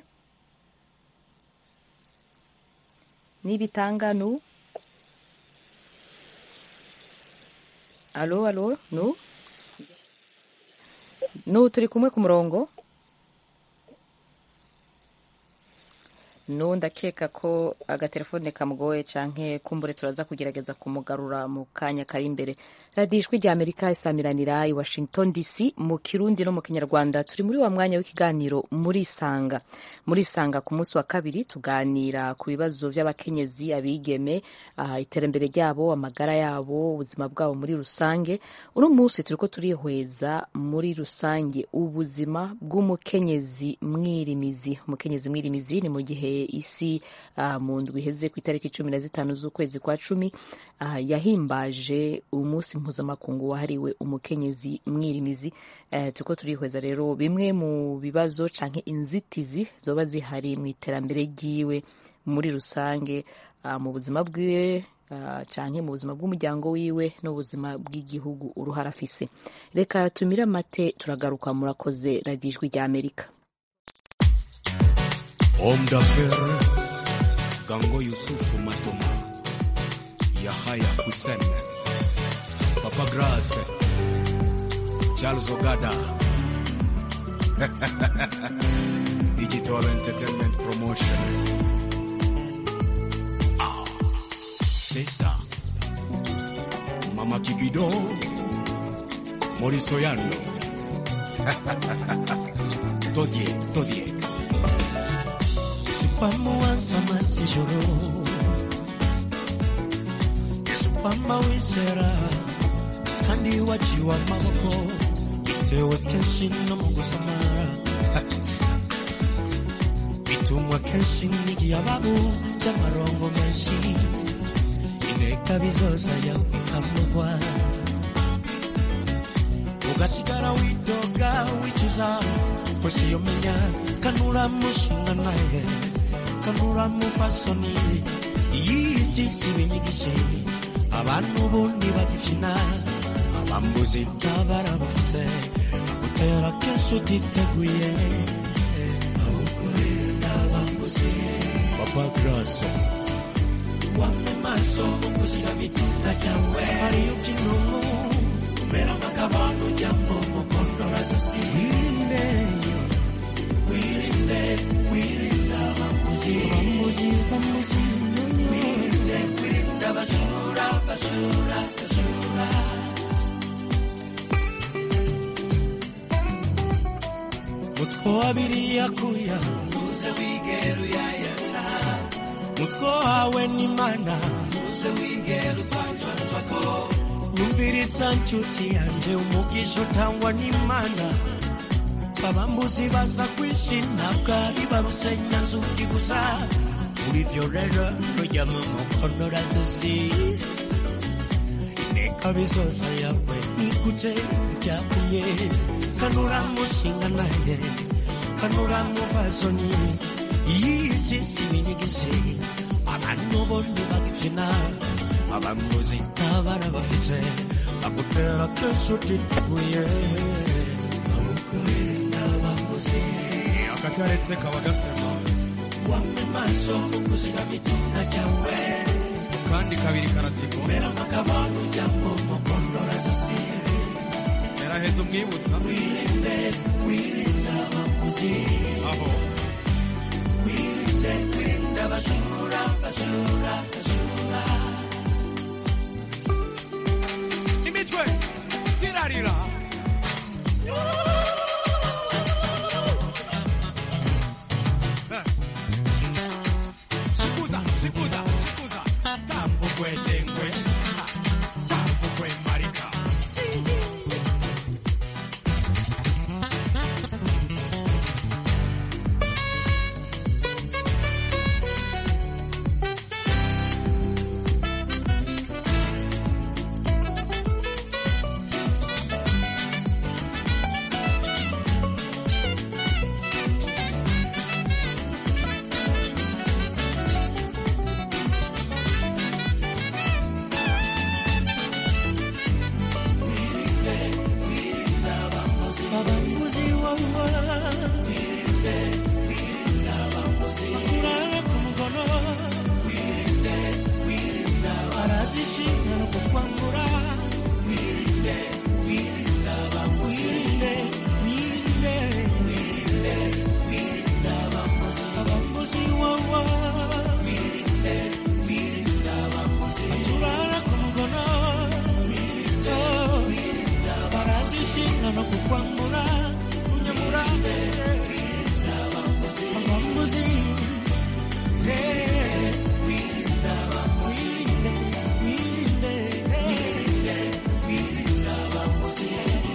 ni bitanga nu alo alo nu nu turi kumwe ku murongo nu ndakeka ko agatelefone kamugoye canke kumbure turaza kugerageza kumugarura mu kanya kari imbere radiyo ijwi rya amerika isamiranira i washington dc mu kirundi no mu kinyarwanda turi muri wa mwanya w'ikiganiro muri isanga muri isanga ku munsi wa kabiri tuganira ku bibazo by'abakenyezi abigeme aha, iterambere ryabo amagara yabo ubuzima bwabo muri rusange uno munsi turiko turihweza muri rusange ubuzima bw'umukenyezi mwirimizi umukenyezi mwirimizi ni mu gihe isi ah, mu ndwi iheze ku itariki cumi na zitanu z'ukwezi kwa cumi ah, yahimbaje umunsi mpuzamakungu wahariwe umukenyezi mwirimizi eh, turiko turihweza rero bimwe mu bibazo canke inzitizi zoba zihari mu iterambere ryiwe muri rusange ah, mu buzima bwiwe ah, canke mu buzima bw'umuryango wiwe n'ubuzima bw'igihugu uruhara afise reka tumire amate turagaruka murakoze radiyo ijwi rya amerika Homme d'affaires, Gango Yusufu Matoma, Yahaya Hussein, Papa Grace, Charles Ogada, Digital Entertainment Promotion. Ah, c'est ça. Mama Kibido, Maurice Oyano. Todie, Todie. supamuwanza amasijoro supama wizera kandi waciwe amaboko bitewe kenshi no mu gusamara bitumwa kenshi n'igihe ababu by'amarongo menshi inteka bizoza yawe ikamugwa ugasigara widoga wicuza kwese iyo menya kanura mushinga naye kanura mufasoni iyi si si binyigishe abantu ubundi bagifina abambuzi ntabara bafise utera kenshi utiteguye abambuzi witwa graso wamwe maso mukuzira mitinda cyawe hariyo kinungu mera makabano jambo mukondora zosi wirinde wirinde wirinda bamuzi bamuzi bamuzi wirinde wirinda basura basura basura mutwe wabiri yakuya uze wigera uyayata mutwe wawe n'imana uze wigera utwanjwanjwako nyumviriza nshuti yanje umugisha utangwa n'imana abambuzi baza kwishina bwari barusenya nzugi gusa muri vyo rero rujya mu mukondora zosi ineka bizoza yawe nikute byakumye kanura mushinga naye kanura muvazoni iyisi sibinyigise abantu bonni bagifina abambuzi n'abana bafise bagutera keshuti tuye akataretse kaba gasema wamwe maso mukuziga mitinda cyawe kandi kabiri karatsiko mera makabano jambo mukondora zosi yaraheze umwibutsa wirinde wirinda abamuzi aho wirinde wirinda abajura bajura bajura imitwe zirarira sikuza sikuza sikuza tambo kwedengwe tambo kwemarika abambuzi wawa wirinde wirinda abambuzi kurara ku mugono wirinde wirinda barazishinga no kukwambura wirinde wirinda abambuzi wirinde wirinde wirinde wirinda abambuzi abambuzi wawa wirinde wirinda abambuzi turara ku mugono wirinde wirinda barazishinga no kukwambura kunyamura abambuzi Eh, wirinda abambuzi wirinde wirinde wirinda abambuzi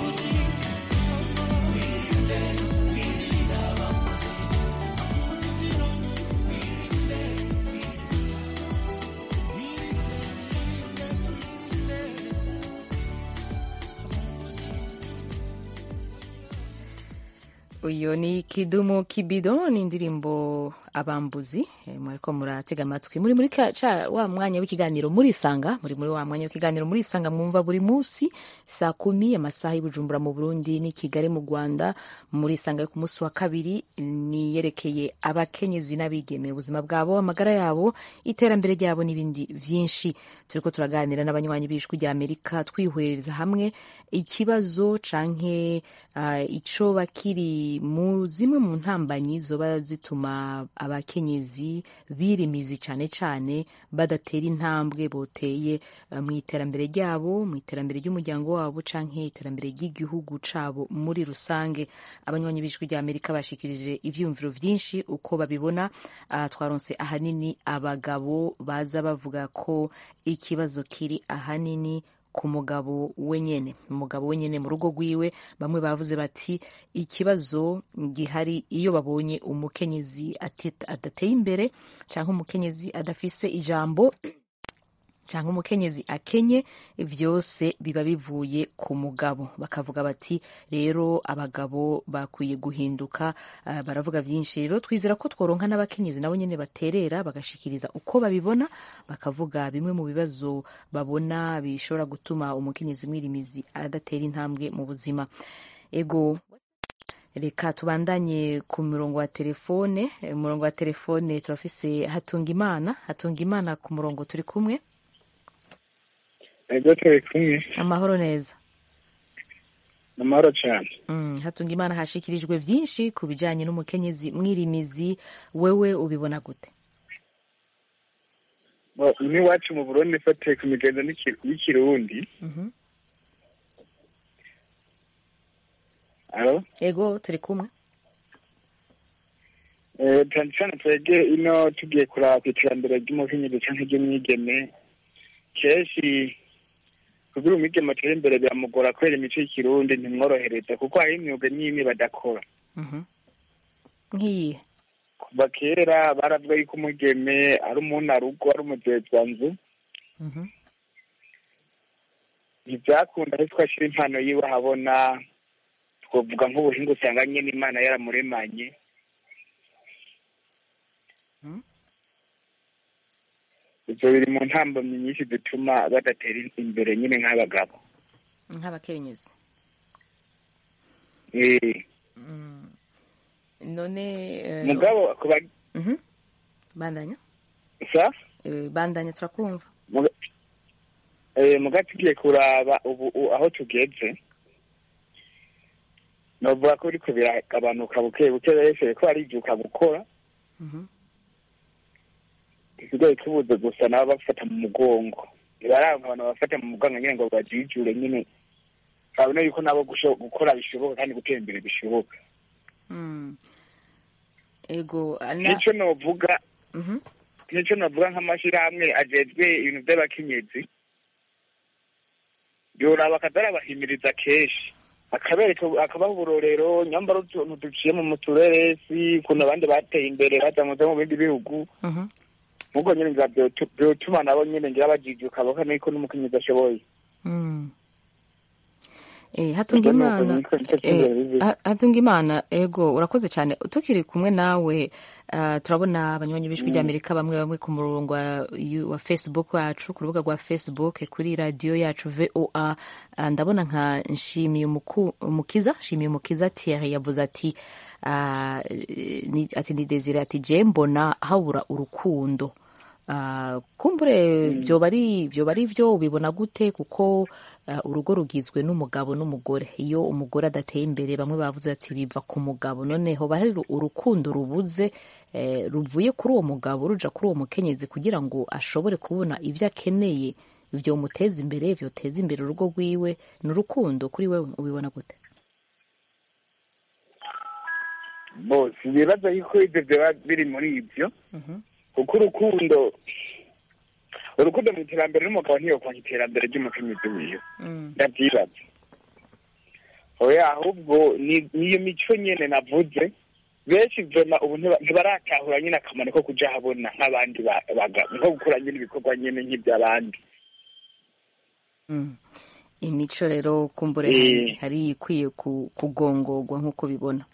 wirinde wirinda abambuzi uyu ni kidumu kibido ni indirimbo abambuzi eh, mwariko muratega amatwi muri muri ka- ca wa mwanya w'ikiganiro murisanga muri muri wa mwanya w'ikiganiro murisanga mwumva buri munsi saa kumi amasaha y'ubujumbura mu burundi ni kigali mu rwanda murisanga yo ku munsi wa kabiri ni yerekeye abakenyezi n'abigeme ubuzima bwabo amagara yabo iterambere ryabo n'ibindi vyinshi turiko turaganira n'abanywanyi b'ijwi rya amerika twihwereza hamwe ikibazo canke uh, ico bakiri mu zimwe mu ntambanyi zoba zituma abakenyezi birimizi cane cane badatera intambwe boteye uh, mu iterambere ryabo mu iterambere ry'umuryango wabo canke iterambere ry'igihugu cabo muri rusange abanywanyi b'ijwi rya amerika bashikirije ivyiyumviro vyinshi uko babibona uh, twaronse ahanini abagabo baza bavuga ko ikibazo kiri ahanini ku mugabo wenyene umugabo wenyene mu rugo rwiwe bamwe bavuze bati ikibazo gihari iyo babonye umukenyezi ati- adateye imbere cyangwa umukenyezi adafise ijambo cyangwa umukenyezi akenye vyose biba bivuye ku mugabo bakavuga bati rero abagabo bakwiye guhinduka uh, baravuga vyinshi rero twizera ko tworonka n'abakenyezi nabo nyene baterera bagashikiriza uko babibona bakavuga bimwe mu bibazo babona bishobora gutuma umukenyezi mwirimizi adatera intambwe mu buzima ego reka tubandanye ku murongo wa telefone Eh, umurongo wa telefone turafise hatunga imana hatunga imana ku murongo turi kumwe ego turi kumwe amahoro neza ni amahoro cyane Mm, hatunga imana hashikirijwe vyinshi ku bijanye n'umukenyezi mwirimizi wewe ubibona gute Bo, n'iwacu mu burundi fatiye ku migenzo n'iki- y'ikirundi Mhm. alo ego turi kumwe Eh, cyane cyane twebwe ino tugiye kuraba ku iterambere ry'umukenyezi cyangwa ry'umwigeme kenshi kugira umwigeme atere imbere biramugora kubera imico y'ikirundi ntimworohereza kuko hari imyuga n'imwe badakora Mhm. nk'iyihe kuva kera baravuga yuko umugeme ari umunarugo ari umuzezwanzu Mhm. ntibyakunda ariko twashyira impano yiwe ahabona twavuga nk'ubuhinga usanga nyine imana yaramuremanye ibyo biri mu ntambamyi nyinshi zituma badatera imbere nyine nk'abagabo nk'abakenyezi Eh, Mm. none eh, mugabo kuba Mhm. bandanya sa Eh, bandanya turakumva muga- eh, muga tugiye kuraba ubu u- aho tugeze novuga ko biriko biragabanuka buke buke wese ko aribyuka gukora Mhm. isigaye tubuze gusa nabo bafata mu mugongo baranga abantu bafata mu mugongo nyine ngo bajijure nyine babona yuko nabo gusho- gukora bishoboka kandi gutera imbere bishoboka Mm. ego na nico novuga Mhm. nico novuga nk'amashirahamwe ajejwe ibintu vy'abakenyezi yoraba akazarabahimiriza kenshi akabereka akabaha uburorero nyambara utuntu duciye mu mutureresi ukuntu abandi bateye imbere bazamuze mu bindi bihugu Mhm. nk'ubwo nyine ngira vyotu- vyotuma nabo nyine ngira bajijuka bakana yuko n'umukenyezi ashoboye Mm. Eh, hatunga Ubwo nuko imana niko- niko eh, cyizere bibi. ha- hatunga imana ego urakoze cyane tukiri kumwe nawe ah, turabona abanywanyi b'ijwi Mm. ry'amerika bamwe bamwe ku murongo wa, yu- wa facebook wacu ku rubuga rwa facebook kuri radiyo yacu voa Ah, ndabona nka nshimiye umuku- umukiza nshimiye umukiza thierry yavuze ati ah, ni- ati ni desire ati je mbona habura urukundo Ah, kumbure vyoba ari vyoba ari vyo ubibona gute kuko ah, urugo rugizwe n'umugabo n'umugore iyo umugore adateye imbere bamwe bavuze ati biva ku mugabo noneho bari urukundo rubuze eh, ruvuye kuri uwo mugabo ruja kuri uwo mukenyezi kugira ngo ashobore kubona ivyo akeneye vyomuteza imbere vyoteza imbere urugo rwiwe ni urukundo kuri wewe ubibona gute bose ibibazo yuko ibyo byaba biri muri ibyo kuko urukundo urukundo mu iterambere n'umugabo ntiyokwanka iterambere ry'umukenyezi wiwe ndabyibaza oya ahubwo ni- niyo mico nyene navuze benshi vema ubu ntiba- ntibaratahura nyine akamaro ko kuja habona nk'abandi ba- bagabo nko gukora nyine ibikorwa nyene nk'iby'abandi Mm. imico rero kumbure Eh. hari- hari ikwiye ku- kugongorwa nk'uko bibona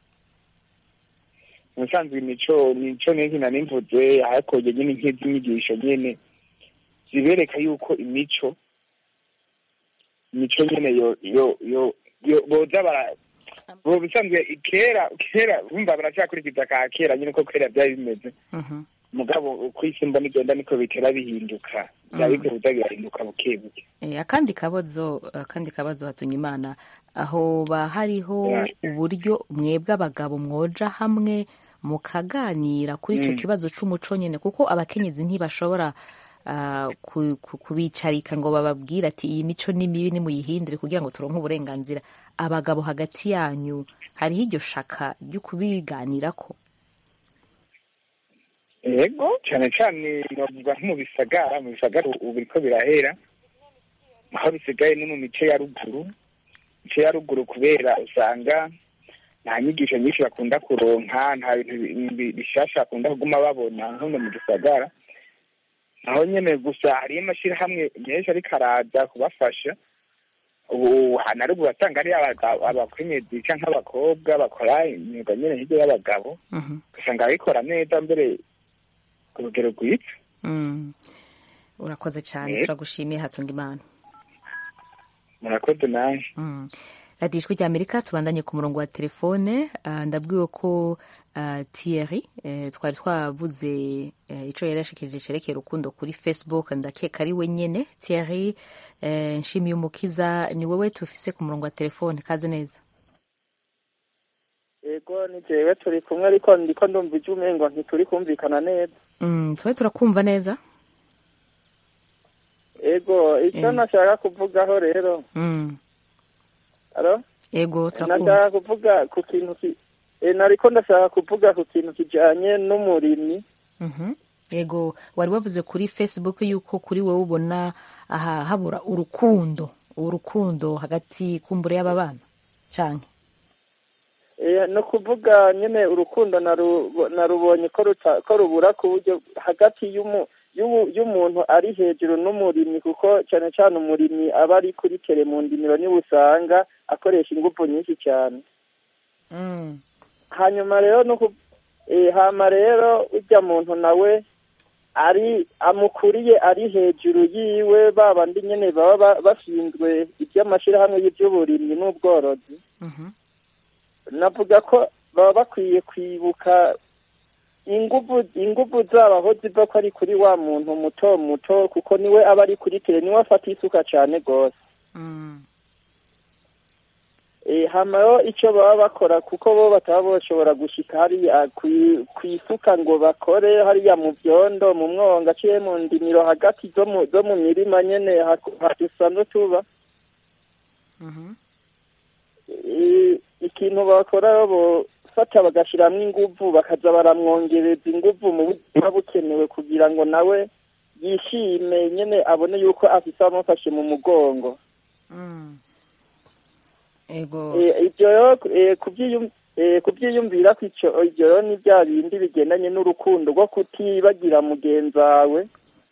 ubusanzwe imico mico n'inki nari mvuze hakoye nyine nk'iz'inyigisho nyene zibereka yuko imico imico nyene yo yo yo yo boza bara bo bisanzwe kera kera bumva baracyakurikiza ka kera nyine ko kera byari bimeze Mhm. mugabo uko isi mbona igenda niko bitera bihinduka byaba Mm. bikwiye kuza birahinduka buke buke Eh, akandi kabazo akandi kabazo hatunga imana aho ba hariho Yeah. uburyo mwebwe abagabo mwoja hamwe mukaganira kuri ico Mm. kibazo c'umuco nyene kuko abakenyezi ntibashobora ah, ku- ku- kubicarika ngo bababwire ati iyi mico ni mibi nimuyihindure kugira ngo turonke uburenganzira abagabo hagati yanyu hariho iryo shaka ryo kubiganirako yego cyane cyane navuga nko mu bisagara mu bisagara ubu biriko birahera aho bisigaye no mu mice ya ruguru mice ya ruguru kubera usanga nta nyigisho nyinshi bakunda kuronka nta bintu bi- bi- bishasha bakunda kuguma babona nko mu gisagara naho nyene gusa hariyo amashyirahamwe menshi ariko araza kubafasha ubu hana ruguru asanga ari abaga- abakenyezi canke abakobwa bakora imyuga nyene hirya y'abagabo Mhm. ugasanga babikora neza mbere ku rugero rwiza Mm. urakoze cyane Eh. turagushimiye hatunga imana murakoze nawe Mm. radiyo ijwi rya amerika tubandanye ku murongo wa telefone uh, ndabwiwe ko uh, thierry eh, twari twavuze eh, ico yari yashikirije cerekeye urukundo kuri facebook ndakeka ari we nyene thierry eh, nshimiye umukiza ni wewe tufise ku murongo wa telefone kaze neza yego ni jewe turi kumwe ariko ndiko ndumva ijwi umengo ntituri kumvikana neza mm, twe turakumva neza yego icyo Mm. nashaka kuvugaho rero mm. alo ego turakumva nashaka kuvuga ku kintu ki eh, nariko ndashaka kuvuga ku kintu kijanye n'umurimyi Mhm. yego wari wavuze kuri facebook yuko kuri wowe ubona aha habura urukundo urukundo hagati kumbure y'aba bana canke Eh, no kuvuga nyene urukundo naru- narubonye ko ruta- ko rubura ku buryo hagati y'umu- y'ubu- y'umuntu ari hejuru n'umurimyi kuko cyane cyane umurimyi aba ari kuri tere mu ndimiro niwe usanga akoresha ingufu nyinshi cyane mm. hanyuma rero no ku eh, hama rero ujya muntu nawe ari amukuriye ari hejuru yiwe babandi nyene baba ba- bashinzwe iby'amashirahamwe y'iby'uburimyi n'ubworozi Mhm. navuga ko baba bakwiye kwibuka inguvu inguvu zabo aho ziva ko ari kuri wa muntu muto muto kuko niwe aba ari kuri tere niwe afata isuka cane gose Mm. Eh, hama rero icyo baba bakora kuko bo bataba bashobora gushika hariya kwi- kwisuka ngo bakore hariya mu byondo mu mwonga aciye mu ndimiro hagati zo mu zo mu mirima nyene haku- hadusanzwe tuba Mhm. Eh, ikintu bakora rero bofata bagashiramwo inguvu bakaza baramwongereza inguvu mu buryo buba bukenewe kugira ngo nawe yishime nyene abone yuko afise abamufashe mu mugongo Mm. ego Eh, ibyo rero eh, kubyiyum- eh, kubyiyumvira ko icyo ibyo rero ni bya bindi bigendanye n'urukundo rwo kutibagira mugenzi wawe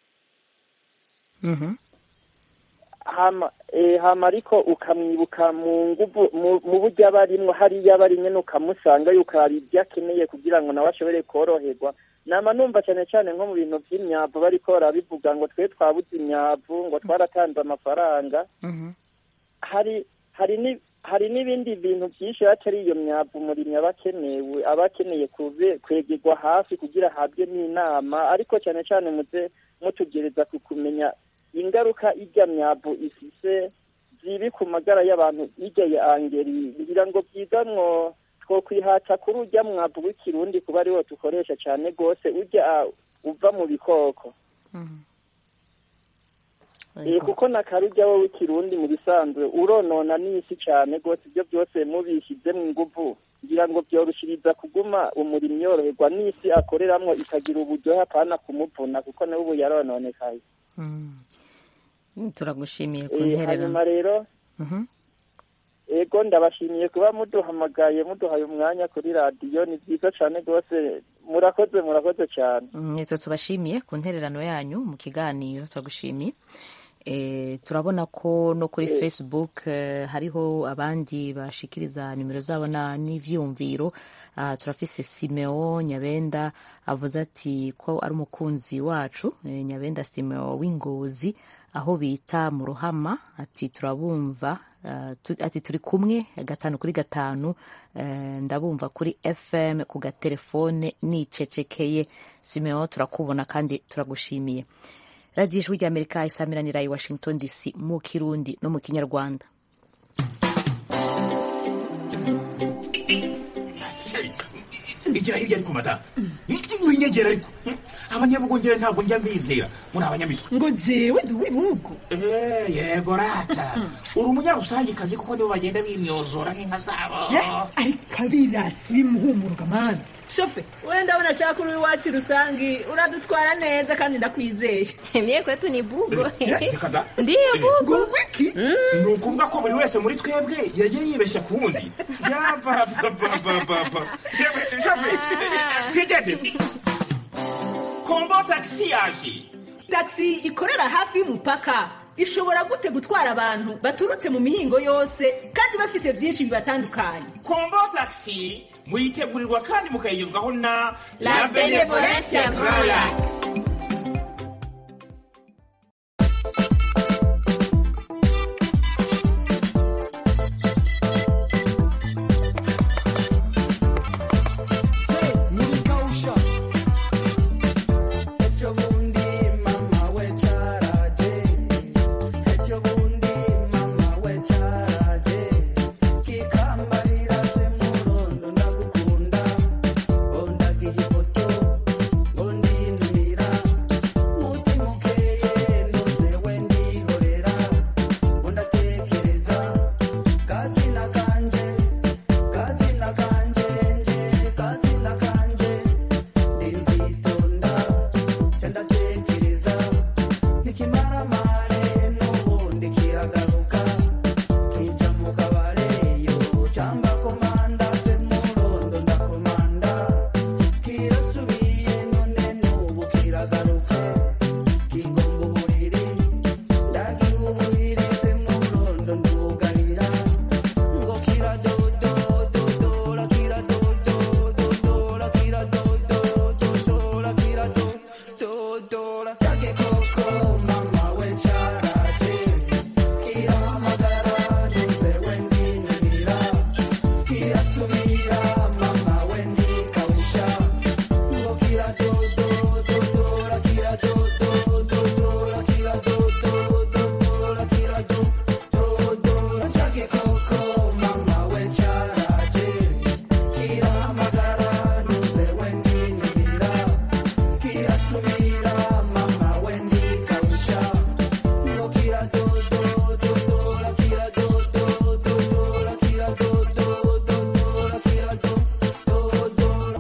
Mhm. hama eh, hama ariko ukamwibuka mu nguvu mu- mu buryo aba arimwo hariya aba ari nyene ukamusanga yuko hari ibyo akeneye kugira ngo nawe ashobore koroherwa nama numva cyane cyane nko mu bintu by'imyavu bariko barabivuga ngo twe twabuze imyavu ngo twaratanze amafaranga Mhm. hari hari ni hari n'ibindi bintu byinshi atari iyo myavu umurimyi aba akenewe aba akeneye kuve kwegerwa hafi kugira ahabwe n'inama ariko cyane cyane muze mutugereza ku kumenya ingaruka irya myavu ifise zibi ku magara y'abantu irya ya angeri kugira ngo byiza mwo twokwihata kuri urya mwavu w'ikirundi kuba ariwo dukoresha cyane rwose urya ah, uva mu bikoko Eh, kuko na karujya wowe w'ikirundi mu bisanzwe uronona n'isi cyane rwose ibyo byose mubishyize mu nguvu ngira ngo byoroshiriza kuguma umurimyi yoroherwa n'isi akoreramwo ikagira uburyohe apana kumuvuna kuko nawe ubu yarononekaye Mm, turagushimiye ku Eh, ntererano hanyuma rero Mhm. ego ndabashimiye kuba muduhamagaye muduhaye umwanya kuri radiyo ni byiza cyane rwose murakoze murakoze cyane Mm, nitwe tubashimiye ku ntererano yanyu mu kiganiro turagushimiye e, turabona ko no kuri Eh. facebook eh, hariho abandi bashikiriza nimero zabo na n'ivyumviro uh, turafise simeo nyabenda avuze ati ko ari umukunzi wacu eh, nyabenda simeo w'ingozi aho bita mu ruhama ati turabumva uh, tu, ati turi kumwe gatanu kuri gatanu eh, ndabumva kuri fm ku gatelefone nicecekeye simeo turakubona kandi turagushimiye radiyo ijwi ry'amerika isamiranira i washington dc mu kirundi no mu kinyarwanda igira hirya ariko madamu winyegera ariko abanyabugongera ntabwo njya mbizera muri abanyamitwe ngo jewe ndi uw'ibihugu Eh, yego rata uri umunyarusangikazi kuko nibo bagenda bimyozora nk'inka zabo ariko abirasi bimuhumuruka mani shofe wenda ndabona ashaka uri iwacu rusangi uradutwara neza kandi ndakwizeye Mie kwetu ni bugo. Eh, reka da. Ndiyo bugo. wiki ni ukuvuga ko buri wese muri twebwe yagiye yibeshya ku wundi yabababababa twigendere kombo tagisi yaje taxi ikorera hafi y'umupaka ishobora gute gutwara abantu baturutse mu mihingo yose kandi bafise byinshi bibatandukanye kombo tagisi muyitegurirwa kandi mukayigezwaho na La Benevolencia Royal. cyamamare n'ubundi kiragaruka kija mu kabare yo cyamba komanda se murondo ndakomanda kirasubiye none n'ubu kiragarutse kigomba uburiri ndagihuhiri se murondo ndugarira ngo kiradodododora kiradodododora kiradodododora kiradododora yake koko mama we cyaraje kirahamagara ntuze we ndinanira kirasubira mama we ndikawusha ngo kiradodododora kiradodododora kiradodododora kiradododora yake koko mama we cyaraje kirahamagara ntuze we ndinanira kirasubira mama we ndikawusha ngo kiradodododora kiradodododora kiradodododora kiradododora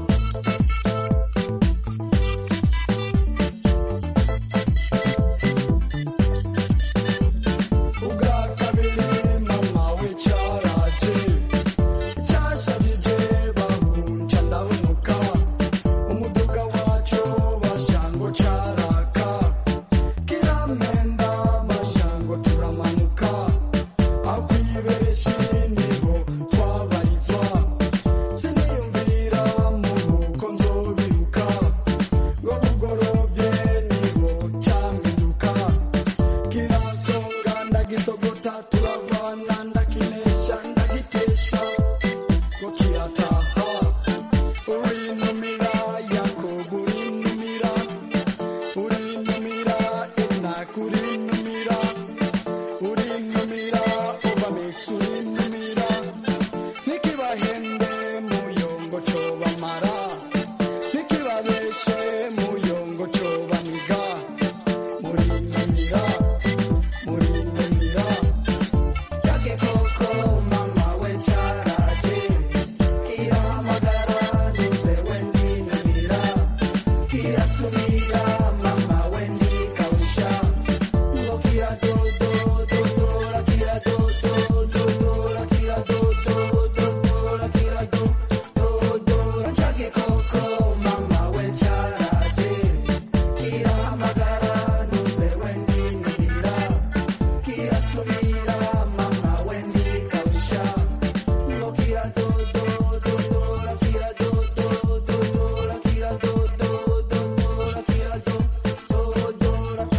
ubwa kabiri mama we cyaraje cyashajije bahunca ndahunuka umuduga wacu bashango caraka kiramenda mashango turamanuka aho kwibereshi niho twabarizwa siniyumvira muhuko nzobiruka ngo bugorovye niho campinduka kirasonga ndagisogota turavana ndakinesha ndagitesha ngo kirataha urinumira yakobo urinumira urinumira enak urinumira urinumira ubamex urinumira nikibahende muyongo cobamara nikibabeshe muyongo cobamiga murinumira murinumira yake koko mama we cyaraje kirahamagara ntuze we ndinanira kirasubira mama we ndikawusha ngo kiradodododora kiradodododora kiradodododora kiradododora yake koko mama we cyaraje kirahamagara ntuze we ndinanira kirasubira mama we ndikawusha ngo kiradodododora kiradodododora kiradodododora kiradododora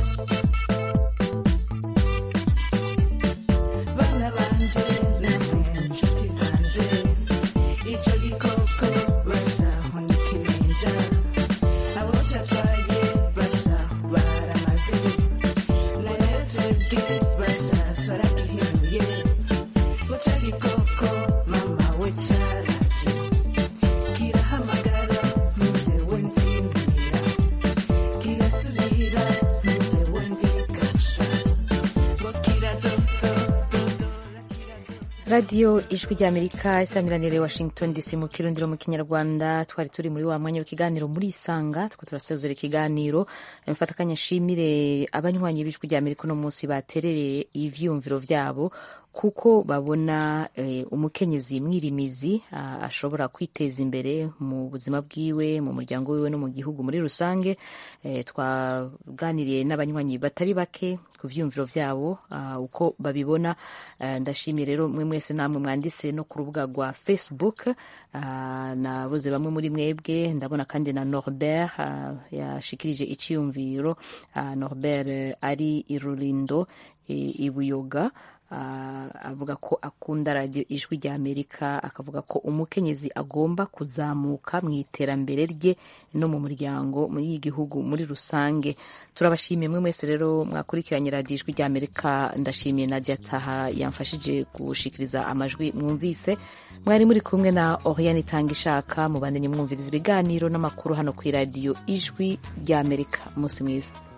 bana banje namwe nshuti zanje icyo gikoko bashaho n'ikimenja abo catwaye bashaho baramaze none twebwe basha twaragihiruye guca gikoko mama we caraje kirahamagara ntuze we ndimira kirasubira ntuze we ndikasha ngo kiradodododo radiyo ijwi ry'amerika isamiranire washington dc mu kirundiro mu kinyarwanda twari turi muri wa mwanya w'ikiganiro muri isanga two turasezera ikiganiro mfata akanya nshimire abanywanyi b'ijwi ry'amerika uno munsi baterereye ivyumviro vyabo kuko babona eh, umukenyezi mwirimizi ah, ashobora kwiteza imbere mu buzima bwiwe mu muryango wiwe no mu gihugu muri rusange eh, twaganiriye n'abanywanyi batari bake ku vyumviro vyabo ah, uko babibona eh, ndashimiye rero mwe mwese namwe mwanditse no ku rubuga rwa facebook ah, nabuze bamwe muri mwebwe ndabona kandi na norbert ah, yashikirije iciyumviro ah, norbert eh, ari irurindo i- ibuyoga Ah, avuga ko akunda radiyo ijwi rya amerika akavuga ko umukenyezi agomba kuzamuka mu iterambere rye no mu muryango muri iyi gihugu muri rusange turabashimiye mwe mwese rero mwakurikiranye radiyo ijwi rya amerika ndashimiye nadia taha yamfashije gushikiriza amajwi mwumvise mwari muri kumwe na oriane itanga ishaka mubandanye mwumviriza ibiganiro n'amakuru hano ku iradiyo ijwi rya amerika umunsi mwiza